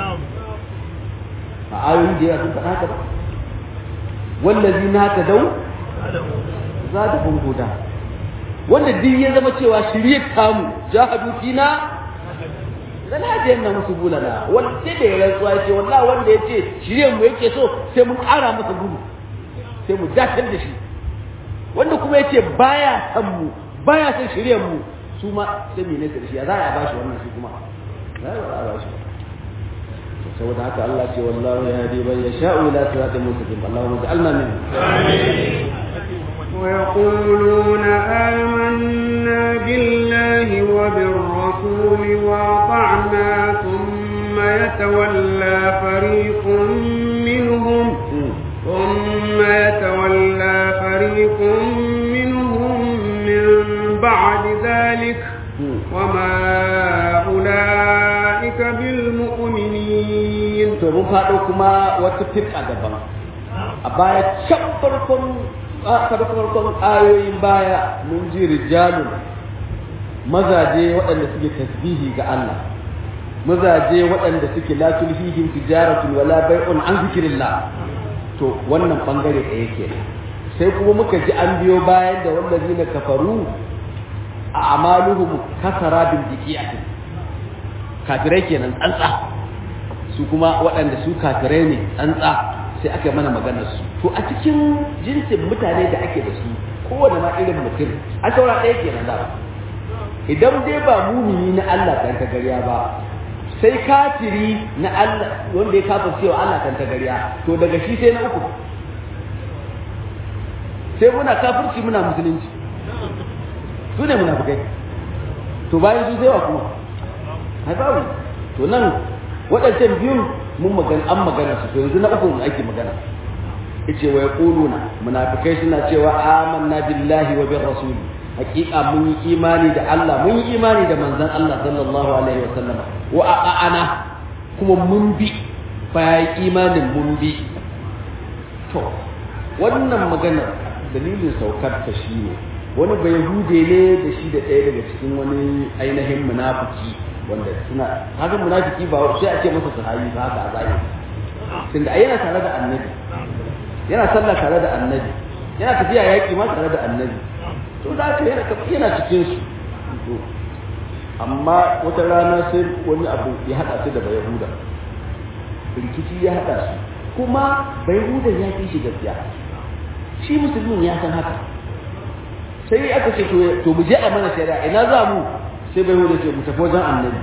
a ayoyi da yawa sun faɗa haka ba wallazi na ta dau za da huda wanda duk ya zama cewa shirye tamu jahadu fina lana hadiyan na musu bulana wanda da ya rantsuwa ya ce wallahi wanda ya ce shiryen mu yake so sai mun ƙara masa gudu sai mu dakatar da shi wanda kuma ya ce baya san mu baya son shiryen mu su ma sai mai nesa da shi ya za a bashi wannan shi kuma za a bashi saboda haka Allah ce wallahu ya hadi man yasha'u ila siratin mustaqim Allahumma ja'alna min ويقولون آمنا بالله وبالرسول وأطعنا ثم يتولى فريق منهم ثم يتولى فريق منهم من بعد ذلك وما أولئك بالمؤمنين to mun faɗo kuma wata firka daban a baya can farkon farkon ayoyin baya mun ji rijalun mazaje waɗanda suke tasbihi ga Allah mazaje waɗanda suke la tulhihim tijaratun wala bai'un an zikrillah to wannan bangare ɗaya kenan sai kuma muka ji an biyo bayan da wallazina kafaru a amaluhum kasara bil diqiyatin kafirai kenan tsantsa su kuma waɗanda su kafirai ne tsantsa sai aka mana maganar su to a cikin jinsin mutane da ake da su kowane ma irin mutum a saura ɗaya kenan da idan dai ba mumini na Allah kan ta gariya ba sai kafiri na Allah wanda ya kafa cewa Allah kan ta gariya to daga shi sai na uku sai muna kafirci muna musulunci su ne munafikai to bayan su sai wa kuma haifawu to nan waɗancan biyun mun magana an magana su to yanzu na uku ake magana yace wa yaquluna munafikai suna cewa amanna billahi wa bir rasul haqiqa mun yi imani da Allah mun yi imani da manzon Allah sallallahu alaihi wa sallam wa a'ana kuma mun bi bayan imanin mun bi to wannan maganar dalilin saukar ta shine wani bai hude ne da shi da ɗaya daga cikin wani ainihin munafiki wanda suna haka munafiki ba sai a ce masa sahabi ba haka a zahiri tunda ai yana tare da annabi yana sallah tare da annabi yana tafiya yaƙi ma tare da annabi to da haka yana yana cikin su amma wata rana sai wani abu ya haɗa su da bayahuda rikici ya haɗa su kuma bayahudan ya fi shi gaskiya shi musulmin ya san haka sai aka ce to mu je a mana shari'a ina za mu sai bai wuce mu tafi wajen annabi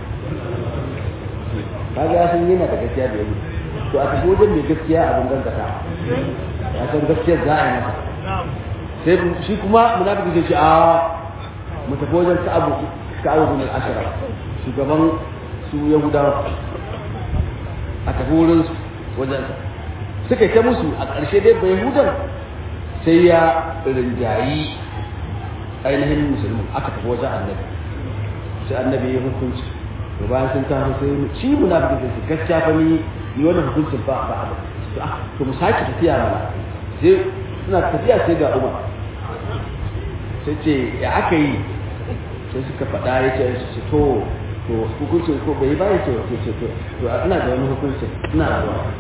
kaga ya san yana da gaskiya da yayi to a tafi wajen mai gaskiya abin gaskata ya san gaskiya za a yi masa sai shi kuma munafiki sai shi a mu tafi wajen ka'abu ka'abu bin ashara shugaban su yahudawa a tafi wurin wajen suka ta musu a ƙarshe dai bai hudan sai ya rinjayi ainihin musulmi aka tafi wajen annabi sai annabi ya hukunci to bayan sun tafi sai shi munafiki sai gaskiya fa ni ni wannan hukuncin ba ba ba to mu sake tafiya mana sai suna tafiya sai ga Umar sai ce ya aka yi sai suka faɗa ya ce su to to hukuncin ko bai ba ya ce to ce to to ina da wani hukuncin ina da wani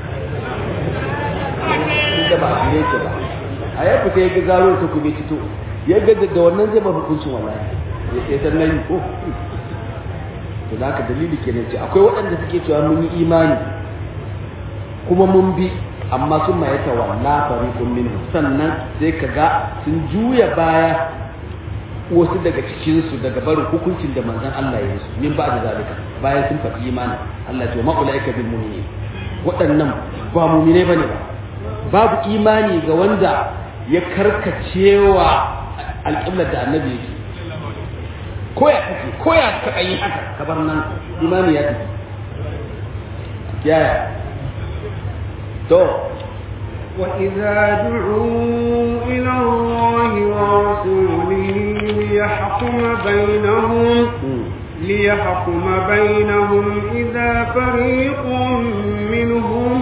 da ba a ne ba a ya fita ya ga zaro ta kuma fito ya ga da wannan zai ba hukuncin wallahi ya san nan ko to da haka dalili kenan ce akwai waɗanda suke cewa mun yi imani kuma mun bi amma sun ma yata walla fariqun minhu sannan sai kaga sun juya baya wasu daga cikin su daga barin hukuncin da manzon Allah ya yi min ba da zalika bayan sun faɗi imani Allah ya ce ma ulaika bil mu'minin waɗannan ba mu'mine bane ba babu imani ga wanda ya karkacewa alƙiblar da annabi yake ko ya kake ko ya taɓa yi haka kabar nan imani ya tafi yaya to وإذا دعوا إلى الله ورسوله ليحكم بينهم ليحكم بينهم إذا فريق منهم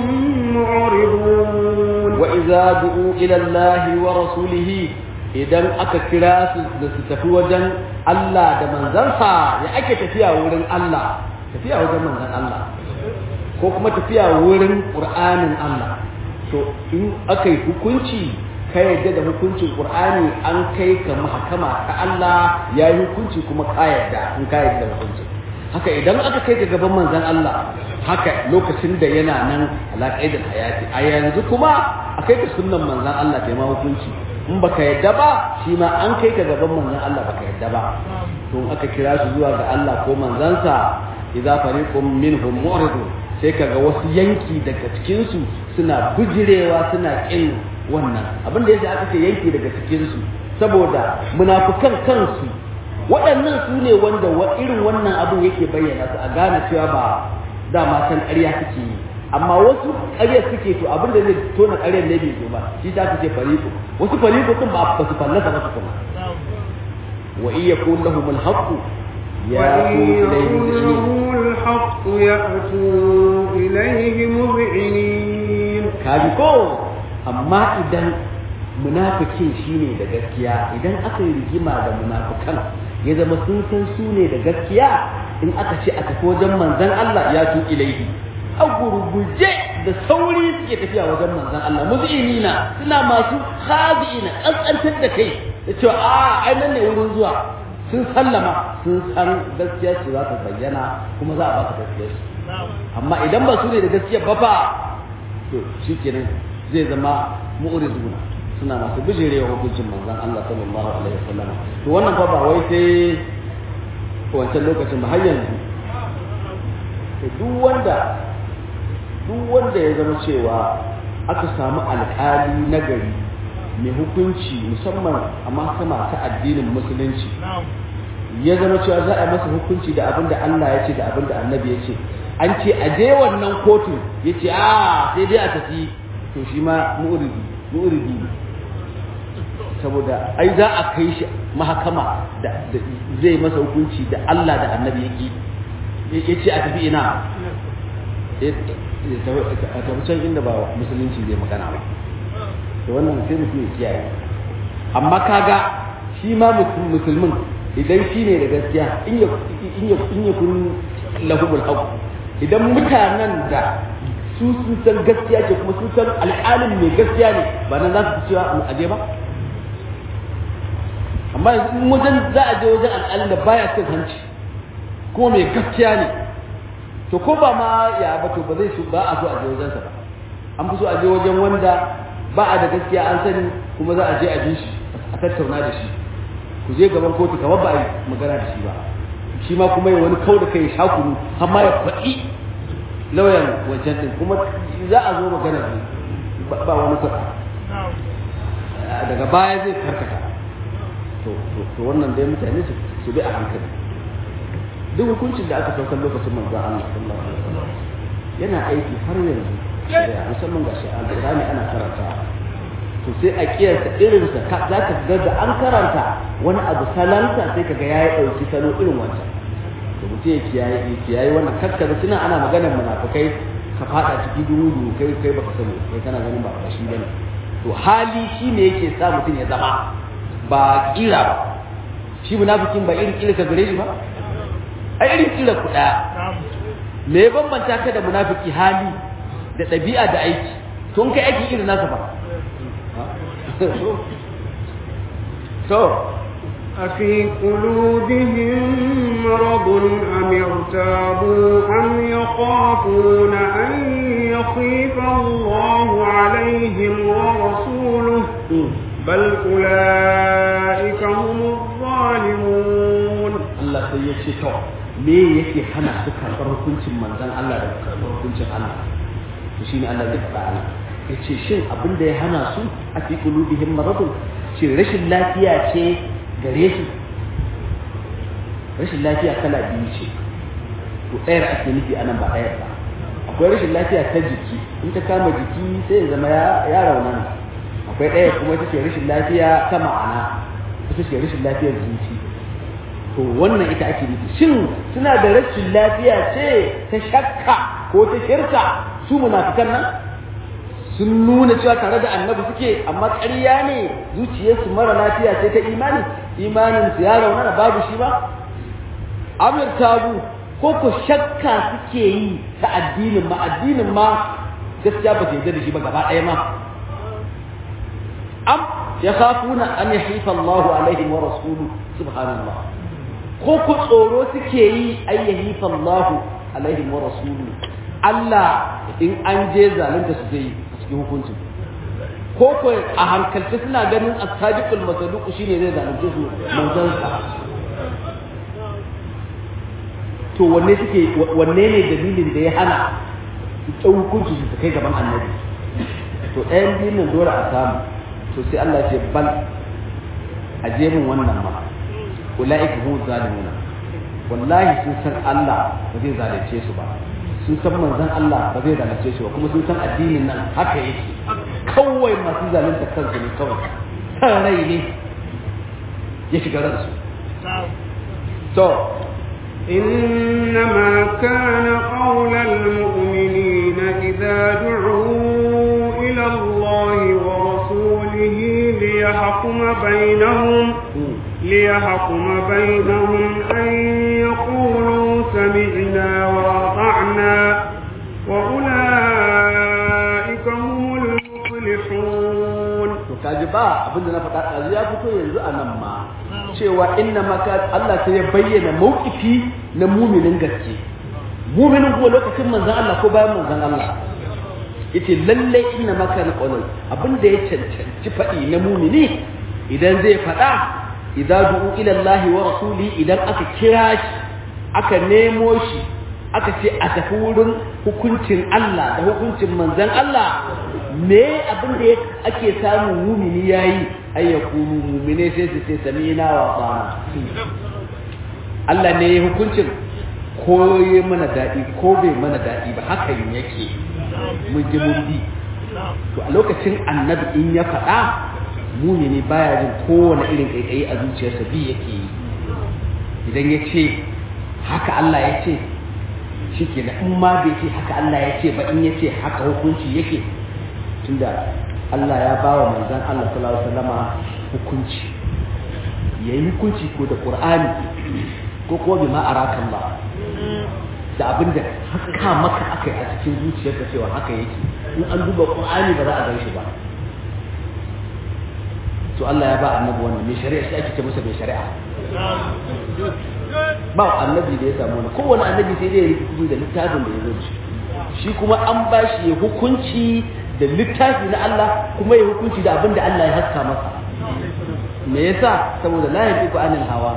معرضون وإذا دعوا إلى الله ورسوله idan aka kira su da su tafi wajen Allah da manzansa ya ake tafiya wurin Allah tafiya wajen manzan Allah ko kuma tafiya wurin Qur'anin Allah to in aka yi hukunci ka yadda da hukuncin Qur'ani an kai ka mahakama ta Allah ya yi hukunci kuma ka yadda in ka yadda da hukuncin haka idan aka kai ka gaban manzan Allah haka lokacin da yana nan alaƙai da hayati a yanzu kuma a kai ka sunnan manzan Allah ta yi ma hukunci in baka yadda ba shi ma an kai ka gaban manzan Allah baka yadda ba to aka kira su zuwa ga Allah ko manzansa idza fariqum minhum mu'ridun sai kaga wasu yanki daga cikin su suna bujirewa suna kin wannan abin da yasa aka ce yanki daga cikin su saboda munafukan kansu waɗannan su ne wanda irin wannan abin yake bayyana su a gane cewa ba dama san ƙarya suke yi amma wasu ƙarya suke to abin da zai tona ƙaryar ne bai zo ba shi ta ce fariqu wasu fariqu sun ba ba su fallasa ba su kuma wa iya kun lahum al-haqq ya لهم الحق يأتوا إليه مذعنين kaji ko amma idan munafikin shine da gaskiya idan aka yi rigima da munafikan ya zama sun san su ne da gaskiya in aka ce a tafi wajen manzon Allah ya tu ilaihi a gurguje da sauri suke tafiya wajen manzon Allah muzinina suna masu khadi'ina kaskantar da kai da cewa a ai nan ne wurin zuwa sun sallama sun san gaskiya su za ta bayyana kuma za a ba su gaskiya su amma idan ba su ne da gaskiya ba fa to shikenan zai zama mu'riduna suna masu bijirewa hukuncin manzon Allah sallallahu alaihi wasallam to wannan fa ba wai sai wancan lokacin ba har yanzu duk wanda duk wanda ya zama cewa aka samu alƙali na gari mai hukunci musamman a mahkama ta addinin musulunci ya zama cewa za a masa hukunci da abin da Allah ya ce da abin da annabi ya ce an ce a je wannan kotu ya ce a sai dai a tafi to shi ma mu'uridi mu'uridi ne saboda ai za a kai shi mahakama da zai masa hukunci da Allah da annabi ya ki ya ce a tafi ina a tafi can inda ba musulunci zai magana ba to wannan sai mutum ya kiyaye amma kaga shi ma musulmin idan shi ne da gaskiya in ya kun lahumul haqq idan mutanen da su sun san gaskiya ce kuma sun san alƙalin mai gaskiya ne ba nan za su fi cewa mu aje ba amma yanzu in wajen za a je wajen alƙalin da baya cin hanci kuma mai gaskiya ne to ko ba ma ya ba to ba zai su ba a so a je wajensa ba an fi so a je wajen wanda ba a da gaskiya an sani kuma za a je a ji shi a tattauna da shi ku je gaban kotu kamar ba a yi magana da shi ba shi ma kuma ya wani kau da kai shakuru amma ya faɗi lauyan wancan ɗin kuma za a zo magana ne ba wani faɗa daga baya zai karkata to wannan dai mutane su bi a hankali duk hukuncin da aka saukar lokacin manzon Allah sallallahu alaihi wasallam yana aiki har yanzu musamman ga shi alƙur'ani ana karanta to sai a kiyasta irinsa za ka ga da an karanta wani abu salanta sai ka ga ya yi ɗauki salo irin wancan to mutum ya kiyaye ya kiyaye wannan kaskara suna ana maganar munafukai ka fada ciki duhu kai kai baka sani kai kana ganin ba shi bane to hali shi ne yake sa mutum ya zama ba kira ba shi munafikin ba irin kira ka gare shi ba ai irin kira ku daya me ya bambanta ka da munafiki hali da ɗabi'a da aiki to kai aiki irin nasa ba to أفي قلوبهم مرض أم ارتابوا أم يخافون أن يخيف الله عليهم ورسوله بل أولئك هم الظالمون الله سيشي تو me yake hana su karɓar hukuncin manzon Allah da karɓar hukuncin Allah to shine Allah zai faɗa ana yace shin abin da ya hana su a fi qulubihim maradun shin rashin lafiya ce gare su rashin lafiya kala biyu ce to ɗayar ake nufi anan ba ɗayar ba akwai rashin lafiya ta jiki in ta kama jiki sai ya zama ya raunana akwai ɗaya kuma ita ce rashin lafiya ta ma'ana ita ce rashin lafiyar zuci to wannan ita ake nufi shin suna da rashin lafiya ce ta shakka ko ta shirka su munafikan nan sun nuna cewa tare da annabi suke amma ƙarya ne zuciyarsu mara lafiya ce ta imani imanin su ya raunana babu shi ba amir tabu ko ko shakka suke yi ta addinin ma addinin ma gaskiya ba ta da shi ba gaba ɗaya ma am ya khafuna an yahifa Allah alaihim wa rasuluhu subhanallah ko ku tsoro suke yi ay yahifa Allah alaihim wa rasuluhu Allah in an je zalunta su zai a cikin hukuncin ko ko a hankalce suna ganin as-sadiqul masaduq shine zai zalunce su manzon sa to wanne suke wanne ne dalilin da ya hana su ɗau hukunci su kai gaban annabi to ɗayan biyun nan dole a samu to sai Allah ce bal a jerin wannan ma ulaika hum zalimuna wallahi sun san Allah ba zai zalunce su ba sun san manzon Allah ba zai zalunce su ba kuma sun san addinin nan haka yake kawai masu zalunta kansu ne kawai san rai ne ya shiga ransu to إنما كان قول المؤمنين إذا دعوا إلى الله ورسوله ليحكم بينهم ليحكم بينهم أن يقولوا سمعنا وأطعنا وأولئك هم المفلحون kaji ba abin da na faɗa ɗazu ya fito yanzu a nan ma cewa inna maka Allah sai ya bayyana mawkifi na muminin gaske muminin kuma lokacin manzan Allah ko bayan manzan Allah yace lalle inna maka na qawlan abin da ya cancanci faɗi na mumini idan zai faɗa idza du'u ila Allah wa rasuli idan aka kira shi aka nemo shi aka ce a tafi wurin hukuncin Allah da hukuncin manzan Allah me abin da ake samun mumini yayi ay yakunu mumine sai su ce sami'na wa ata'na Allah ne ya hukuncin ko ya mana daɗi ko bai mana daɗi ba hakan yake mun ji mun bi to a lokacin annabi in ya faɗa mumini baya jin kowane irin ƙaiƙayi a zuciyarsa bi yake yi idan ya ce haka Allah ya ce shi ke in ma bai ce haka Allah ya ce ba in ya ce haka hukunci yake tunda Allah ya ba wa manzan Allah sallallahu alaihi wasallama hukunci yayi hukunci ko da Qur'ani ko ko bi ma arakan ba da abinda haka maka akai a cikin zuciyarka cewa haka yake in an duba Qur'ani ba za a gan shi ba to Allah ya ba annabi wannan mai shari'a shi ake ce masa mai shari'a ba annabi da ya samu wani kowane annabi sai dai ya rubutu da littafin da ya zo shi shi kuma an ba shi ya hukunci da littafi na Allah kuma ya hukunci da abin da Allah ya haska masa me yasa saboda la yafiqu anil hawa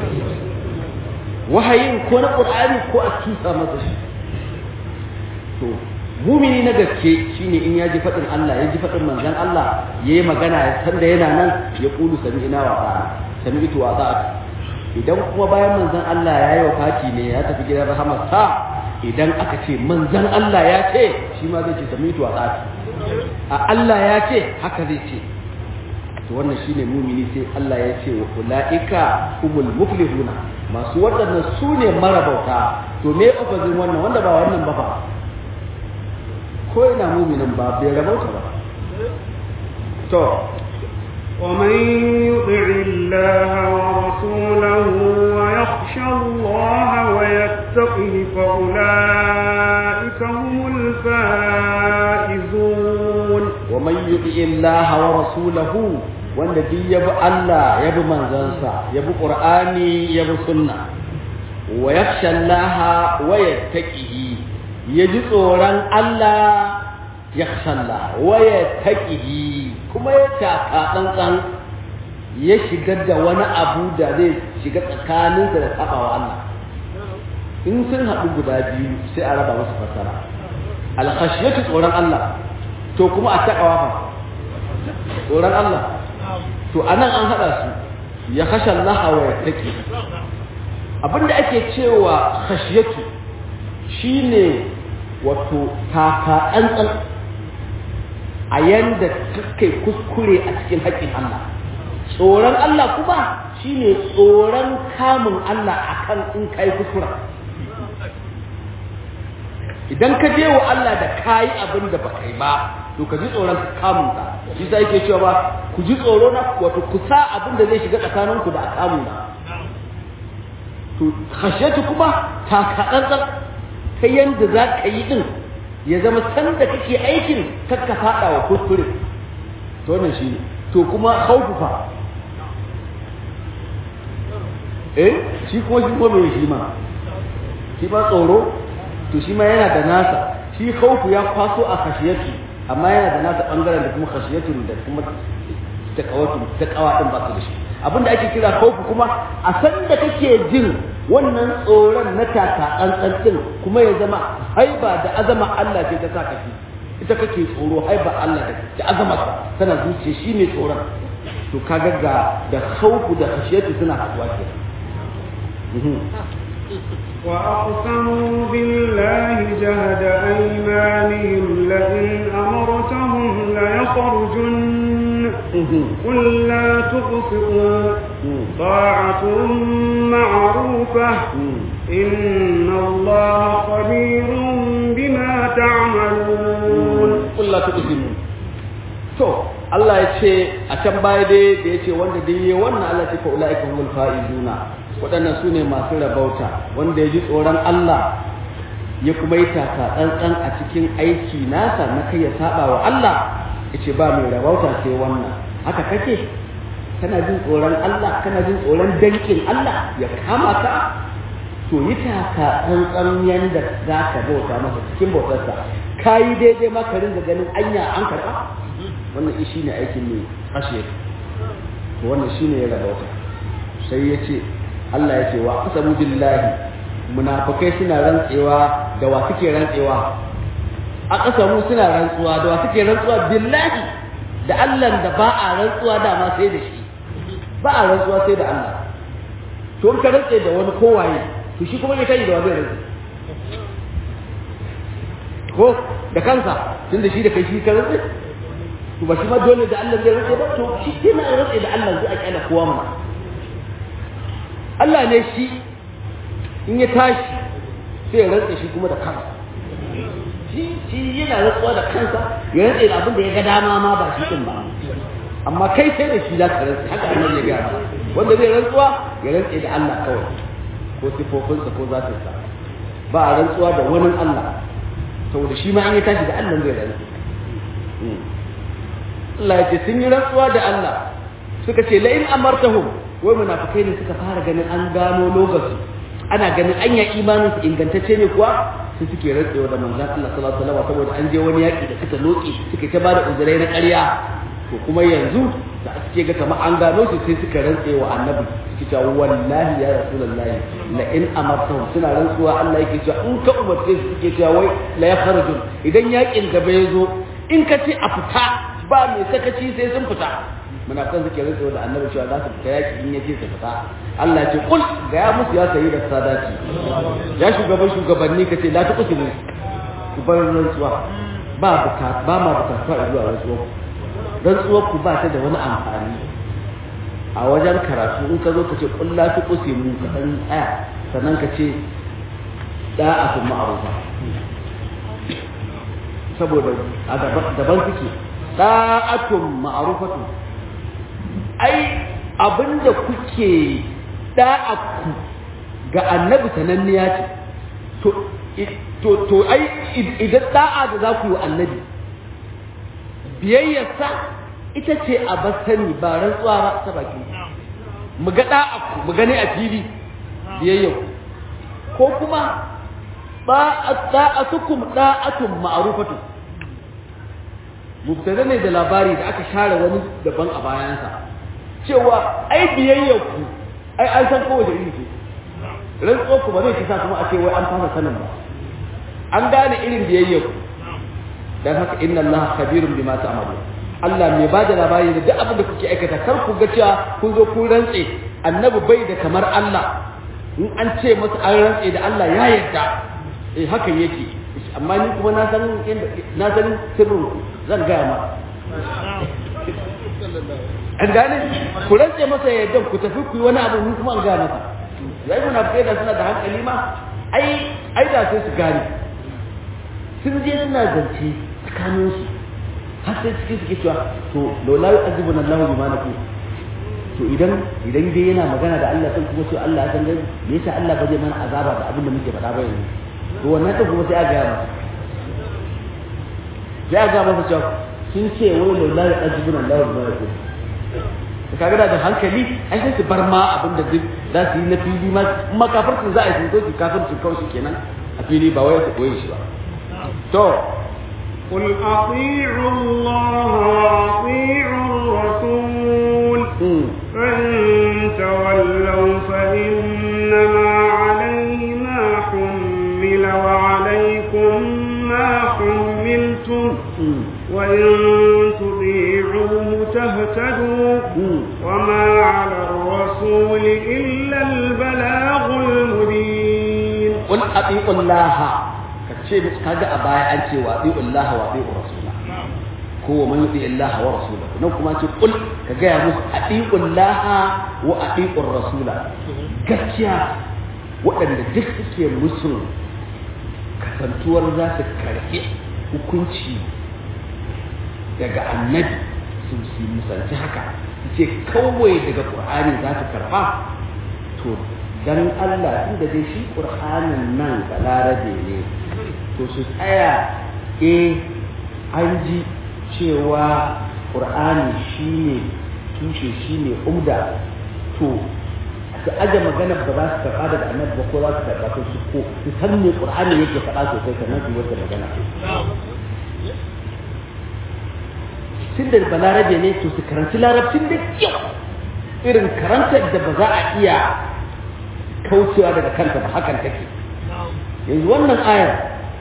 wahayin ko na qur'ani ko a tusa masa shi to mumini na gaske shine in ya ji fadin Allah ya ji fadin manzon Allah yayi magana ya san da yana nan ya kulu sami'na wa ta'a sami'tu wa ta'a idan kuma bayan manzon Allah ya yi wafati ne ya tafi gidan rahamarsa idan aka ce manzon Allah ya ce shi ma zai ce sami'tu wa ta'a a Allah ya ce haka zai ce to wannan shine mumini sai Allah ya ce wa ulaika humul muflihuna masu waɗannan su ne marabauta to me opposite wannan wanda ba wannan ba fa ko yana muminin ba bai rabauta ba to ومن يطع الله ورسوله ويخشى الله ويتقه فأولئك هم الفائزون ومن يطع الله ورسوله wanda duk ya bi Allah ya bi manzansa ya bi Qur'ani ya bi sunna wa yakhsha Allah wa yattaqihi ya ji tsoron Allah yakhsha Allah wa yattaqihi kuma ya taka tsantsan ya shiga da wani abu da zai shiga tsakaninsa da sabawa Allah in sun haɗu guda biyu sai a raba musu fasara alkhashiyatu tsoron Allah to kuma a takawa fa tsoron Allah to anan an haɗa su ya khasha Allah wa yattaqi abinda ake cewa khashiyatu shine wato taka tsantsan a yanda kai kuskure a cikin haƙƙin Allah tsoron Allah kuma shine tsoron kamun Allah akan in kai kuskura idan ka je wa Allah da kayi abin da ba kai ba to ka ji tsoron kamun ka shi sai yake cewa ba ku ji tsoro na wato ku sa abin da zai shiga tsakanin ku da kamun na to khashiyatu kuma ta kaɗan ta yanda za ka yi din ya zama san da kake aikin kakka faɗa wa kuskure to wannan shi ne to kuma khawfu fa eh shi kuma shi kuma mai shi ma shi ba tsoro to shi ma yana da nasa shi khawfu ya kwaso a khashiyatu amma yana da nasa bangaren da kuma khashiyatu da kuma taqawatu taqawa din ba su da shi abinda ake kira khawfu kuma a san da kake jin wannan tsoron na taka tsantsan din kuma ya zama haiba da azama Allah ce ta saka shi ita kake tsoro haiba Allah da azama tana zuciya shi ne tsoron to kaga ga da khawfu da khashiyatu suna haduwa kenan وأقسموا بالله جهد أيمانهم لئن أمرتهم ليخرجن قل لا تقسطوا طاعة معروفة إن الله خبير بما تعملون قل لا تقسموا to Allah ya ce a can baya dai da ya ce wanda dai yi wannan Allah ce fa ulaika humul faizuna waɗannan su ne masu rabauta wanda ya ji tsoron Allah ya kuma yi taka tsantsan a cikin aiki nasa na kai ya saba wa Allah ya ce ba mai rabauta sai wannan haka kake kana jin tsoron Allah kana jin tsoron dankin Allah ya kama ka to yi taka tsantsan yanda za ka bauta masa cikin bautarsa ka yi daidai ma ka ringa ganin anya an karɓa wannan shi ne aikin mai kashe wannan shi ne ya rabauta sai ya ce Allah ya ce wa asabu billahi munafikai suna rantsewa da wa suke rantsewa a kasamu suna rantsuwa da wa suke rantsuwa billahi da Allah da ba a rantsuwa da ma sai da shi ba a rantsuwa sai da Allah to in ka rantse da wani kowaye to shi kuma ne kai da wani rantsi ko da kansa tunda shi da kai shi ka rantse to ba shi ma dole da Allah zai rantse ba to shi yana rantse da Allah zai a kyala kowa mana Allah ne shi in ya tashi sai ya rantse shi kuma da kansa shi shi yana rantsuwa da kansa ya rantse da abin da ya ga dama ma ba shi din ba amma kai sai da shi za ka rantse haka annabi ya gaya wanda zai rantsuwa ya rantse da Allah kawai ko sifofinsa ko zatinsa ba a rantsuwa da wani Allah saboda shi ma in ya tashi da Allah zai rantse Allah ya ce sun yi rantsuwa da Allah suka ce la in amartahum wai munafikai ne suka fara ganin an gano lokaci ana ganin anya imanin su ingantacce ne kuwa su suke rantsewa da manzon Allah sallallahu alaihi wasallam saboda an je wani yaki da suka loke suka ta bada uzurai na ƙarya to kuma yanzu da suke ga kamar an gano su sai suka rantsewa annabi suke cewa wallahi ya rasulullahi la in amartahu suna rantsuwa Allah yake cewa in ka umarce su suke cewa wai la yakhrujun idan yakin gaba ya zo in ka ce a fita ba mai sakaci sai sun fita munafikan suke rantsuwa da annabi cewa za su fita yaki in yace su fita Allah ya ce kul ga ya musu ya sayi da sadati ya shugaban shugabanni ka ce la ta kusimu ku bar rantsuwa ba buka ba ma bukatuwa zuwa rantsuwa rantsuwa ku ba ta da wani amfani a wajen karatu in ka zo ka ce kul la ta kusimu ka dan tsaya sannan ka ce da'atun ma'rufa saboda a daban suke da'atun ma'rufatun ai abinda kuke da'aku ga annabi sananniya ce to to to ai idan da'a da za ku yi annabi biyayyarsa ita ce a basani ba rantsuwa ba ta baki mu ga da'aku mu gani a fili biyayyar ko kuma da'atukum da'atun ma'rufatun mubtada ne da labari da aka share wani daban a bayansa cewa ai biyayyar ku ai an san kowace iri ce rantsuwar ku ba zai kisa kuma a ce wai an fasa sanin ba an gane irin biyayyar ku dan haka inna allaha khabirun bima ta'malu Allah mai bada labari da duk abin da kuke aikata kar ku ga cewa kun zo kun rantse annabi bai da kamar Allah in an ce masa an rantse da Allah ya yarda eh hakan yake amma ni kuma na san na san sirrin ku zan gaya ma an gane ku rantse masa yadda ku tafi ku yi wani abu ni kuma an gane masa yayi munafikai da suna da hankali ma ai ai da sai su gane sun je suna zance tsakanin su har sai cikin suke cewa to laula yu'adhibuna Allahu bima nakum to idan idan dai yana magana da Allah sai kuma sai Allah ya san gani me yasa Allah ba zai mana azaba da abin da muke faɗa ba yanzu to wannan ta kuma sai a ga masa sai a ga masa cewa sun ce wai laula yu'adhibuna Allahu bima nakum da kaga da hankali ai sai su bar ma abin da duk za su yi na fili ma kuma kafircin za a yi sun zo kafircin kawai kenan a fili ba wai su koyi shi ba to قل أطيعوا الله وأطيعوا الرسول فإن تولوا فإنما عليه ما حمل وعليكم ما حملتم وإن تطيعوه تهتدوا وما على الرسول إلا البلاغ المبين قل أطيعوا الله ce kaga a baya an ce wa bi Allah wa bi rasula ko wa man yuti Allah wa rasulahu nan kuma ce kul ka ga musu atiqu Allah wa atiqu rasula gaskiya waɗanda duk suke musu kasantuwar za su karɓi hukunci daga annabi su su musanci haka su ce kawai daga qur'ani za su karɓa to dan Allah inda dai shi qur'anin nan balarabe ne to su tsaya e an ji cewa ƙur'ani shi ne tushe shi ne umda to su aje magana ba za su karɓa daga annabi ba ko za su karɓa ko su ko su san me ƙur'ani yake faɗa sosai sannan su wata magana tun da balarabe ne to su karanci larabcin da kyau irin karantar da ba za a iya kaucewa daga kanta ba hakan take yanzu wannan ayar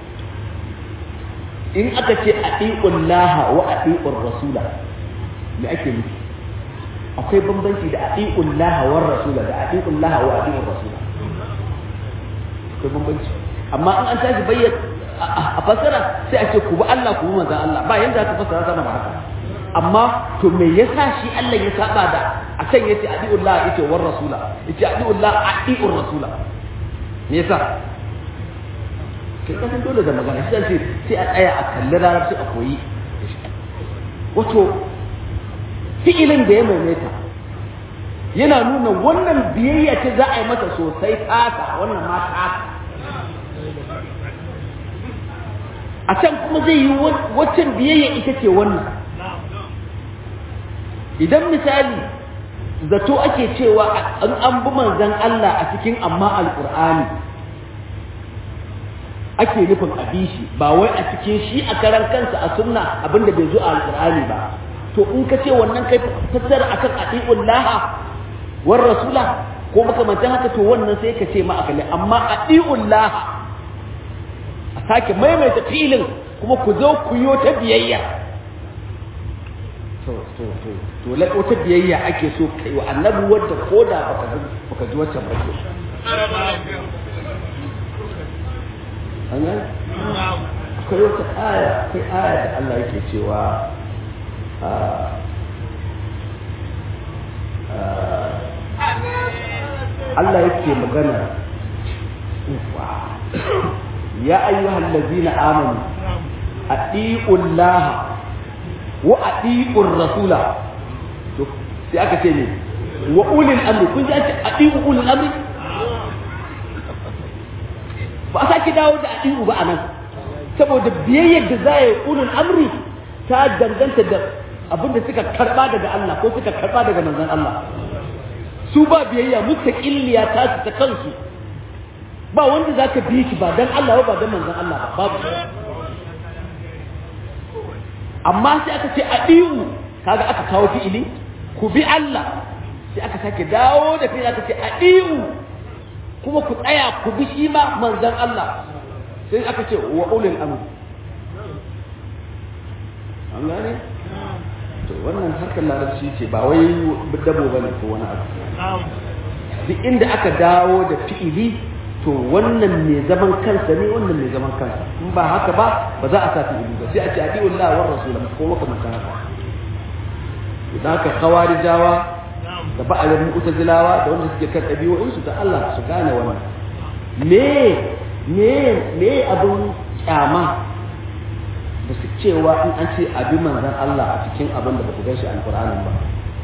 in aka ce a laha wa a rasula me ake nufi akwai bambanci da a laha wa rasula da a laha wa a rasula akwai bambanci amma in an tashi bayyana a fasara sai a ce ku bi Allah ku bi manzon Allah ba yanda aka fasara sama da haka amma to me yasa shi Allah ya saba da a can yace laha yace war rasula yace laha a rasula me yasa kai kasan dole da magana shi ce sai a tsaya a kalli larabci a koyi wato fi'ilin da ya maimaita yana nuna wannan biyayya ce za a yi mata sosai tasa wannan ma tasa a can kuma zai yi waccan biyayya ita ce wannan idan misali zato ake cewa an an bi manzon Allah a cikin amma alqur'ani ake nufin a bi shi ba wai a cikin shi a karan kansa a sunna abinda bai zo a alqur'ani ba to in ka ce wannan kai fassara akan adi'ul laha war rasula ko makamantan haka to wannan sai ka ce ma akali amma adi'ul laha a sake maimaita filin kuma ku zo ku yo ta biyayya to to to to la wata biyayya ake so kai wa annabi wanda koda baka baka ji wacce ba ke an gane akwai wata aya akwai aya da Allah yake cewa Allah yake magana ya ayyuhal ladzina amanu atiullaha wa atiur rasula to sai aka ce ne wa ulil amri kun ji ake atiu ulil amri ba a sake dawo da atiu ba anan saboda biyayyar da za yi ulul amri ta danganta da abinda suka karba daga Allah ko suka karba daga manzon Allah su ba biyayya mustaqilliya ta su ta kansu ba wanda zaka bi shi ba dan Allah ba dan manzon Allah ba babu amma sai aka ce adiu kaga aka kawo fi'ili ku bi Allah sai aka sake dawo da fi'ili aka ce adiu kuma ku tsaya ku bi shi ma manzon Allah sai aka ce wa ulil amr an gane to wannan harkar larabci ce ba wai dabo bane ko wani abu duk inda aka dawo da fi'ili to wannan mai zaman kansa ne wannan mai zaman kansa in ba haka ba ba za a sa fi'ili ba sai a ce adi'u Allah wa rasul ko maka maka haka da haka khawarijawa da ba'alin mu'tazilawa da wanda suke kan ɗabi'o'insu da Allah su gane wannan me me me abin kyama da su cewa in an ce abi manzan Allah a cikin abin da ba ku gaishe alƙur'anin ba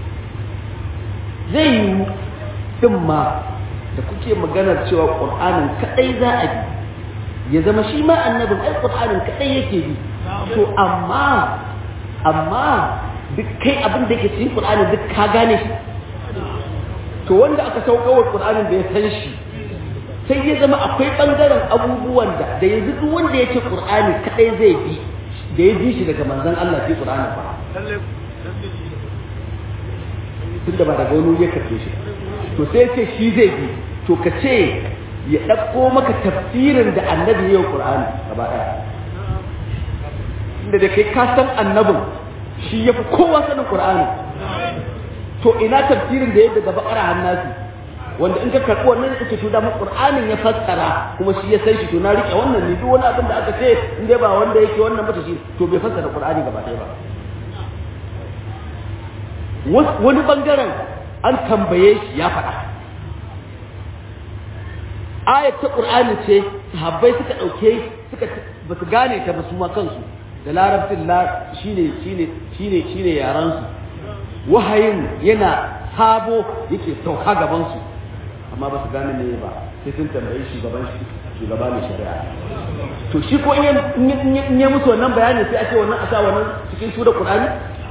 zai yi din ma da kuke maganar cewa ƙur'anin kaɗai za a bi ya zama shi ma annabin ai ƙur'anin kaɗai yake bi to amma amma duk kai abin da yake cikin ƙur'anin duk ka gane shi to wanda aka saukawar ƙur'anin da ya san shi sai ya zama akwai ɓangaren abubuwan da da yanzu duk wanda ya ce ƙur'ani kaɗai zai bi da ya bi shi daga manzon Allah sai ƙur'ani ba tun da ba daga wani ya karfe shi to sai ce shi zai bi to ka ce ya ɗauko maka tafsirin da annabi ya yi ƙur'ani gaba ɗaya inda da kai ka san annabin shi ya fi kowa sanin ƙur'ani to ina tafsirin da ya daga bakara hannasi wanda in ka karɓi wannan da kake to da Qur'anin ya fassara kuma shi ya san shi to na rike wannan ne duk wani abin da aka ce in dai ba wanda yake wannan mata shi to bai fassara Qur'ani gaba ɗaya ba wani bangaren an tambaye shi ya faɗa ayat ta Qur'ani ce sahabbai suka ɗauke suka ba su gane ta ba su ma kansu da larabcin la shine shine shine shine yaran su wahayin yana sabo yake sauka gaban su amma ba su gane me ba sai sun tambayi shugaban shi shugaba mai shari'a to shi ko in ya musu wannan bayani sai a ce wannan a sa wannan cikin su da qur'ani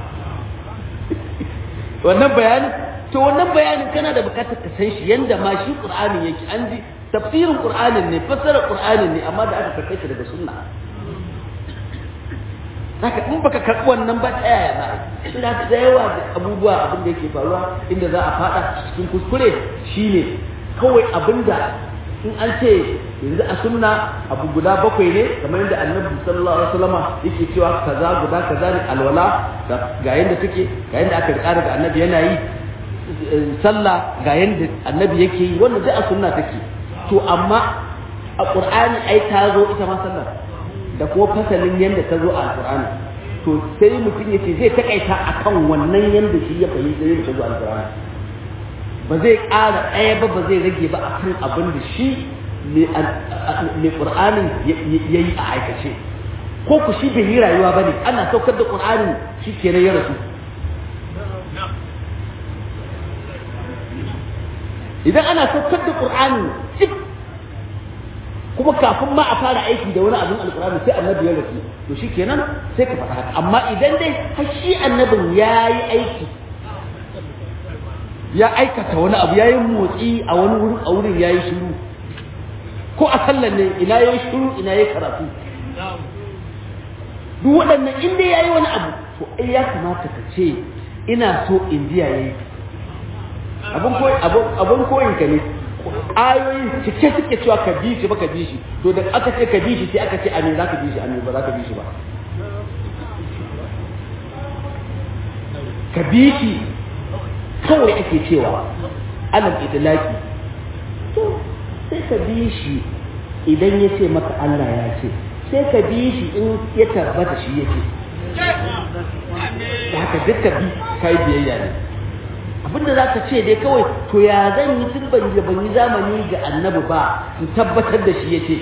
wannan bayani to wannan bayanin kana da bukatar ka san shi yanda ma shi qur'ani yake an ji tafsirin qur'anin ne fassarar qur'anin ne amma da aka karkai shi daga sunna haka in baka karɓi wannan ba ta yaya za a yi ina da yawa da abubuwa abin da yake faruwa inda za a faɗa cikin kuskure shine kawai abin da in an ce yanzu a sunna abu guda bakwai ne kamar yadda annabi sallallahu alaihi wasallama yake cewa kaza guda kaza ne alwala ga yanda take ga yanda aka rika daga annabi yana yi sallah ga yanda annabi yake yi wannan duk a sunna take to amma a qur'ani ai ta zo ita ma sallar da kuma fasalin yanda ta zo a alqur'ani to sai mutum yace zai takaita akan wannan yanda shi ya fahimta yanda ta zo a alqur'ani ba zai ƙara ɗaya ba ba zai rage ba akan abin da shi mai ƙur'anin ya yi a aikace ko ku shi bai yi rayuwa ba ne ana saukar da ƙur'anin shi kenan ya rasu idan ana saukar da ƙur'anin cik kuma kafin ma a fara aiki da wani abin alƙur'ani sai annabi ya rasu to shi kenan sai ka faɗa haka amma idan dai har shi annabin ya yi aiki ya aikata wani abu ya yi motsi a wani wurin a wurin ya yi shiru ko a sallan ne ina ya yi shiru ina ya karatu duk waɗannan inda ya yi wani abu to ai ya kamata ka ce ina so indiya ya yi abin koyin ka ne ayoyin cike suke cewa ka bi shi ba ka bi shi to da aka ce ka bi shi sai aka ce a me za ka bi shi a me ba za ka bi shi ba ka bi shi kawai ake cewa alal idlaki to sai ka bi shi idan ya ce maka Allah ya ce sai ka bi shi in ya tabbata shi yake da haka duka bi kai biyayya ne abinda za ka ce dai kawai to ya zan yi tun ban ban yi zamani ga annabi ba in tabbatar da shi ya ce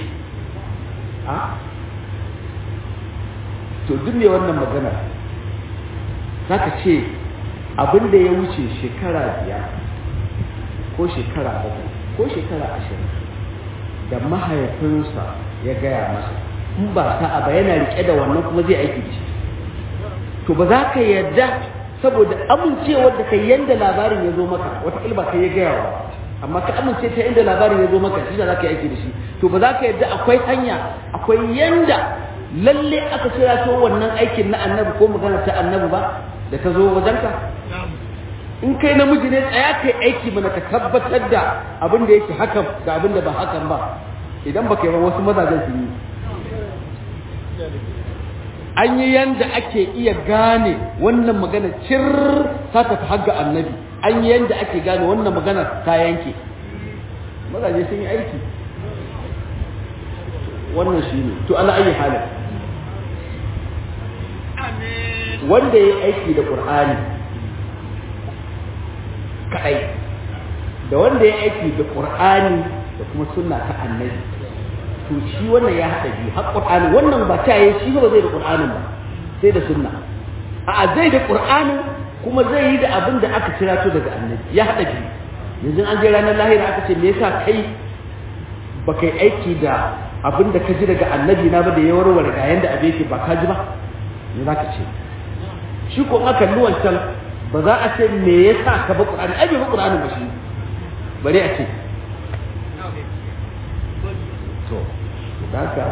to duk ne wannan magana za ka ce abin da ya wuce shekara biyar ko shekara bakwai ko shekara ashirin da mahaifinsa ya gaya masa in ba sa'a ba yana rike da wannan kuma zai aiki da shi to ba za ka yarda saboda amincewar da kai yanda labarin ya zo maka wata ilba kai ya gaya wa amma ka amince ta inda labarin ya zo maka shi da za ka yi aiki da shi to ba za ka yarda akwai hanya akwai yanda lalle aka kira to wannan aikin na annabi ko magana ta annabi ba da ta zo wajenka in kai namiji ne tsaya kai aiki mana ka tabbatar da abin da yake hakan da abin da ba hakan ba idan ba kai ba wasu mazajen su yi an yi yanda ake iya gane wannan magana cir ta tafi hagga annabi an yi yanda ake gane wannan magana ta yanke mazaje sun yi aiki wannan shi ne to ala ayi halin wanda ya yi aiki da ƙur'ani kadai da wanda ya aiki da qur'ani da kuma sunna ta annabi to shi wannan ya hada biyu har qur'ani wannan ba ta yi shi ba zai da qur'anin ba sai da sunna a zai da qur'anin kuma zai yi da abin da aka kira to daga annabi ya hada biyu yanzu an je ranar lahira aka ce me yasa kai ba kai aiki da abin da ka ji daga annabi na ba da ya warware ga yanda abin yake ba ka ji ba me za ka ce shi ko aka kalli wancan ba za a ce me yasa ka ba qur'ani ai bai ba qur'ani ba shi bare a ce to haka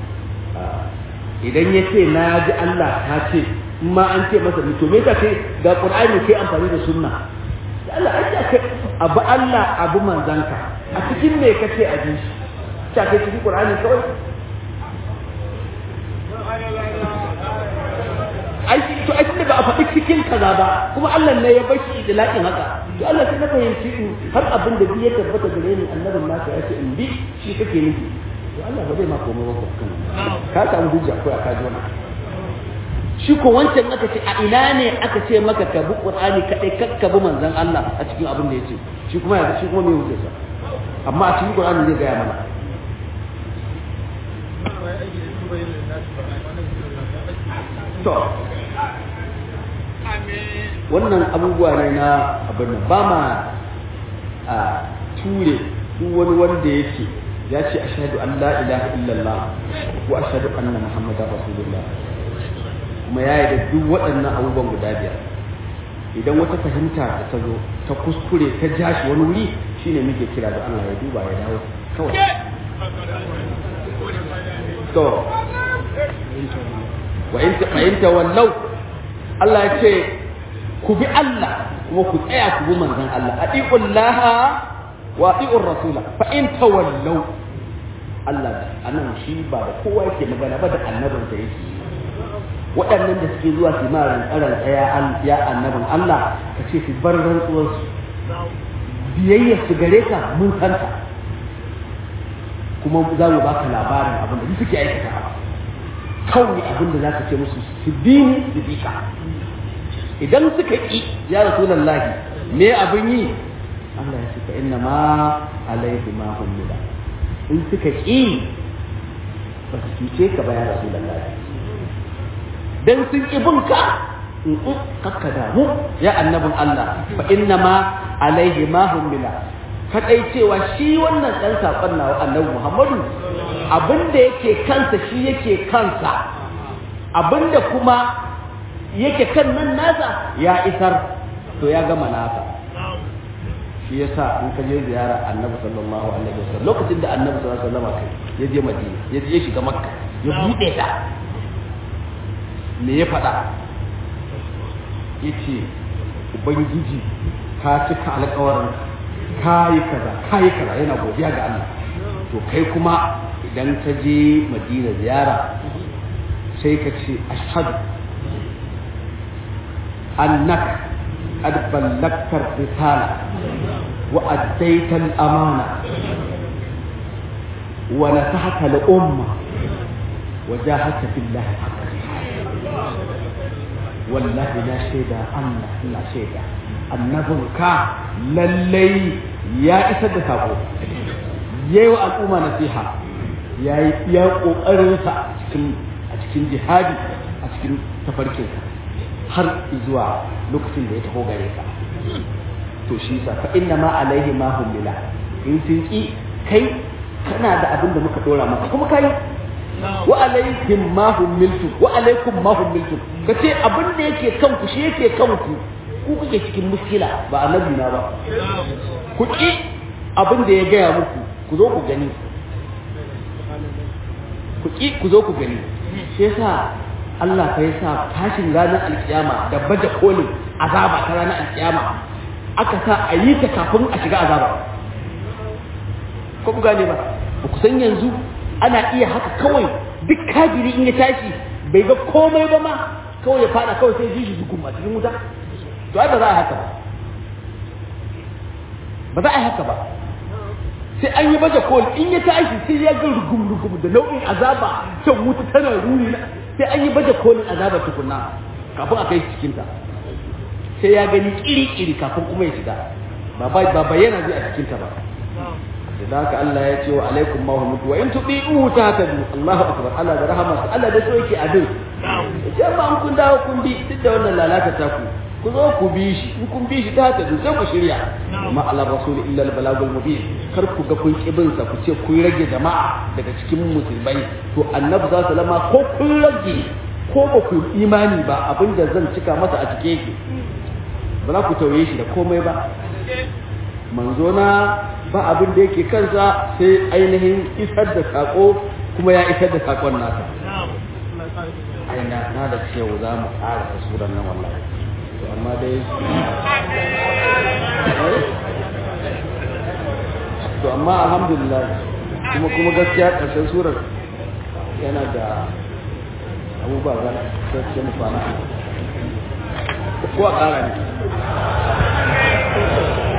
idan ya ce na ji Allah ta ce in ma an ce masa to me ka ce ga qur'ani kai amfani da sunna da Allah ai ya kai abu Allah abu manzanka a cikin me kace a ji shi ta kai cikin qur'ani kawai ai to ai tunda ba a faɗi cikin kaza ba kuma Allah ne ya bashi idlaqin haka to Allah sai na fahimci in har abin da ya tabbata gare ni annabin naka ya ce in bi shi kake nufi to Allah ba zai ma komai ba kan ka samu hujja ko ka ji wannan shi ko wancan aka ce a ina ne aka ce maka ka bi Qur'ani kadai kakka bi manzon Allah a cikin abin da yace shi kuma ya shi kuma me hujjarsa amma a cikin Qur'ani zai gaya mana to wannan abubuwa ne na abin nan ba ma a ture duk wani wanda yake ya ce ashhadu an la ilaha illallah ko ashhadu anna muhammadar rasulullah kuma ya da duk waɗannan abubuwan guda biyar idan wata fahimta da ta zo ta kuskure ta ja shi wani wuri shine muke kira da Allah ya duba ya dawo kawai to wa in fahimta wallau Allah ya ce ku bi Allah kuma ku tsaya ku bi manzon Allah atiqullaha wa atiqur rasula fa in tawallau Allah anan shi ba da kowa yake magana ba da annabinsa yake waɗannan da suke zuwa su ma rantsaran tsaya ya annabin Allah ka ce su bar rantsuwarsu biyayya su gare ka mun santa kuma za mu baka labarin abin da suke aikata kawai abin da za ka ce musu su bi ni su bi ka idan suka ƙi ya rasulallahi me abin yi Allah ya ce fa inna ma alaihi ma hummila in suka ƙi ba su cuce ka ba ya rasulallahi dan sun ƙi bin ka in kakka damu ya annabin Allah fa inna ma alaihi ma hummila kadai cewa shi wannan dan sakon nawa annabi Muhammadu abinda yake kansa shi yake kansa abinda kuma yake kan nan nasa ya isar to ya gama nasa shi yasa in ka je ziyara annabi sallallahu alaihi wasallam lokacin da annabi sallallahu alaihi wasallam kai ya je madina ya je shiga makka ya bude ta me ya faɗa ya ce ubangiji ka cika alkawarin ka yi kaza ka yi kaza yana godiya ga Allah to kai kuma idan ka je madina ziyara sai ka ce ashhadu annaka qad ballagta risala wa addaita al-amana wa nasahata al-umma wa jahadta fillahi haqqa wallahi na shaida Allah ina shaida annabinka lallai ya isar da sako yayi wa al'umma nasiha yayi iya kokarin sa cikin a cikin jihadi a cikin tafarkin har zuwa lokacin da ya taho gare ka to shi sa fa inna ma alaihi ma humila in sun ki kai kana da abin da muka dora maka kuma kai wa alaikum ma humiltu wa alaikum ma humiltu kace abin da yake kanku shi yake kanku ku kuke cikin muskila ba annabi na ba ku ki abin da ya gaya muku ku zo ku gani ku ki ku zo ku gani shi yasa Allah fa yasa tashin ranar alkiyama da baje kolin azaba ta ranar alkiyama aka sa a yi ta kafin a shiga azaba ko ku gane ba ba ku san yanzu ana iya haka kawai duk kafiri in ya tashi bai ga komai ba ma kawai ya fada kawai sai ji shi zukun a cikin wuta to ai ba za a haka ba ba za a haka ba sai an yi baje kol in ya tashi sai ya ga rugum rugum da nau'in azaba can wuta tana ruri na sai an yi baje kolin azaba tukunna kafin a kai cikin ta sai ya gani kiri kiri kafin kuma ya shiga ba ba bayyana zai a cikin ta ba da haka Allah ya ce wa alaikum ma hum wa in tudi'u tahtadu Allahu akbar Allah da rahama Allah da so yake abin ce ba an kun dawo kun bi duk da wannan lalata ta ku ku zo ku bi shi in kun bi shi ta haka sai ku shirya amma ala rasul illa al balagul mubin kar ku ga kun kibin sa ku ce kun rage jama'a daga cikin musulmai to annabi za su lama ko kun rage ko ba ku imani ba abinda zan cika masa a cike yake ba za ku tauye shi da komai ba manzo na ba abin da yake kansa sai ainihin isar da sako kuma ya isar da sakon nasa ai na na da cewa za mu ƙara ta suran nan wallahi to amma dai to amma alhamdulillah kuma kuma gaskiya ƙarshen surar yana da abubuwa za su mu kwana ko a ƙara ne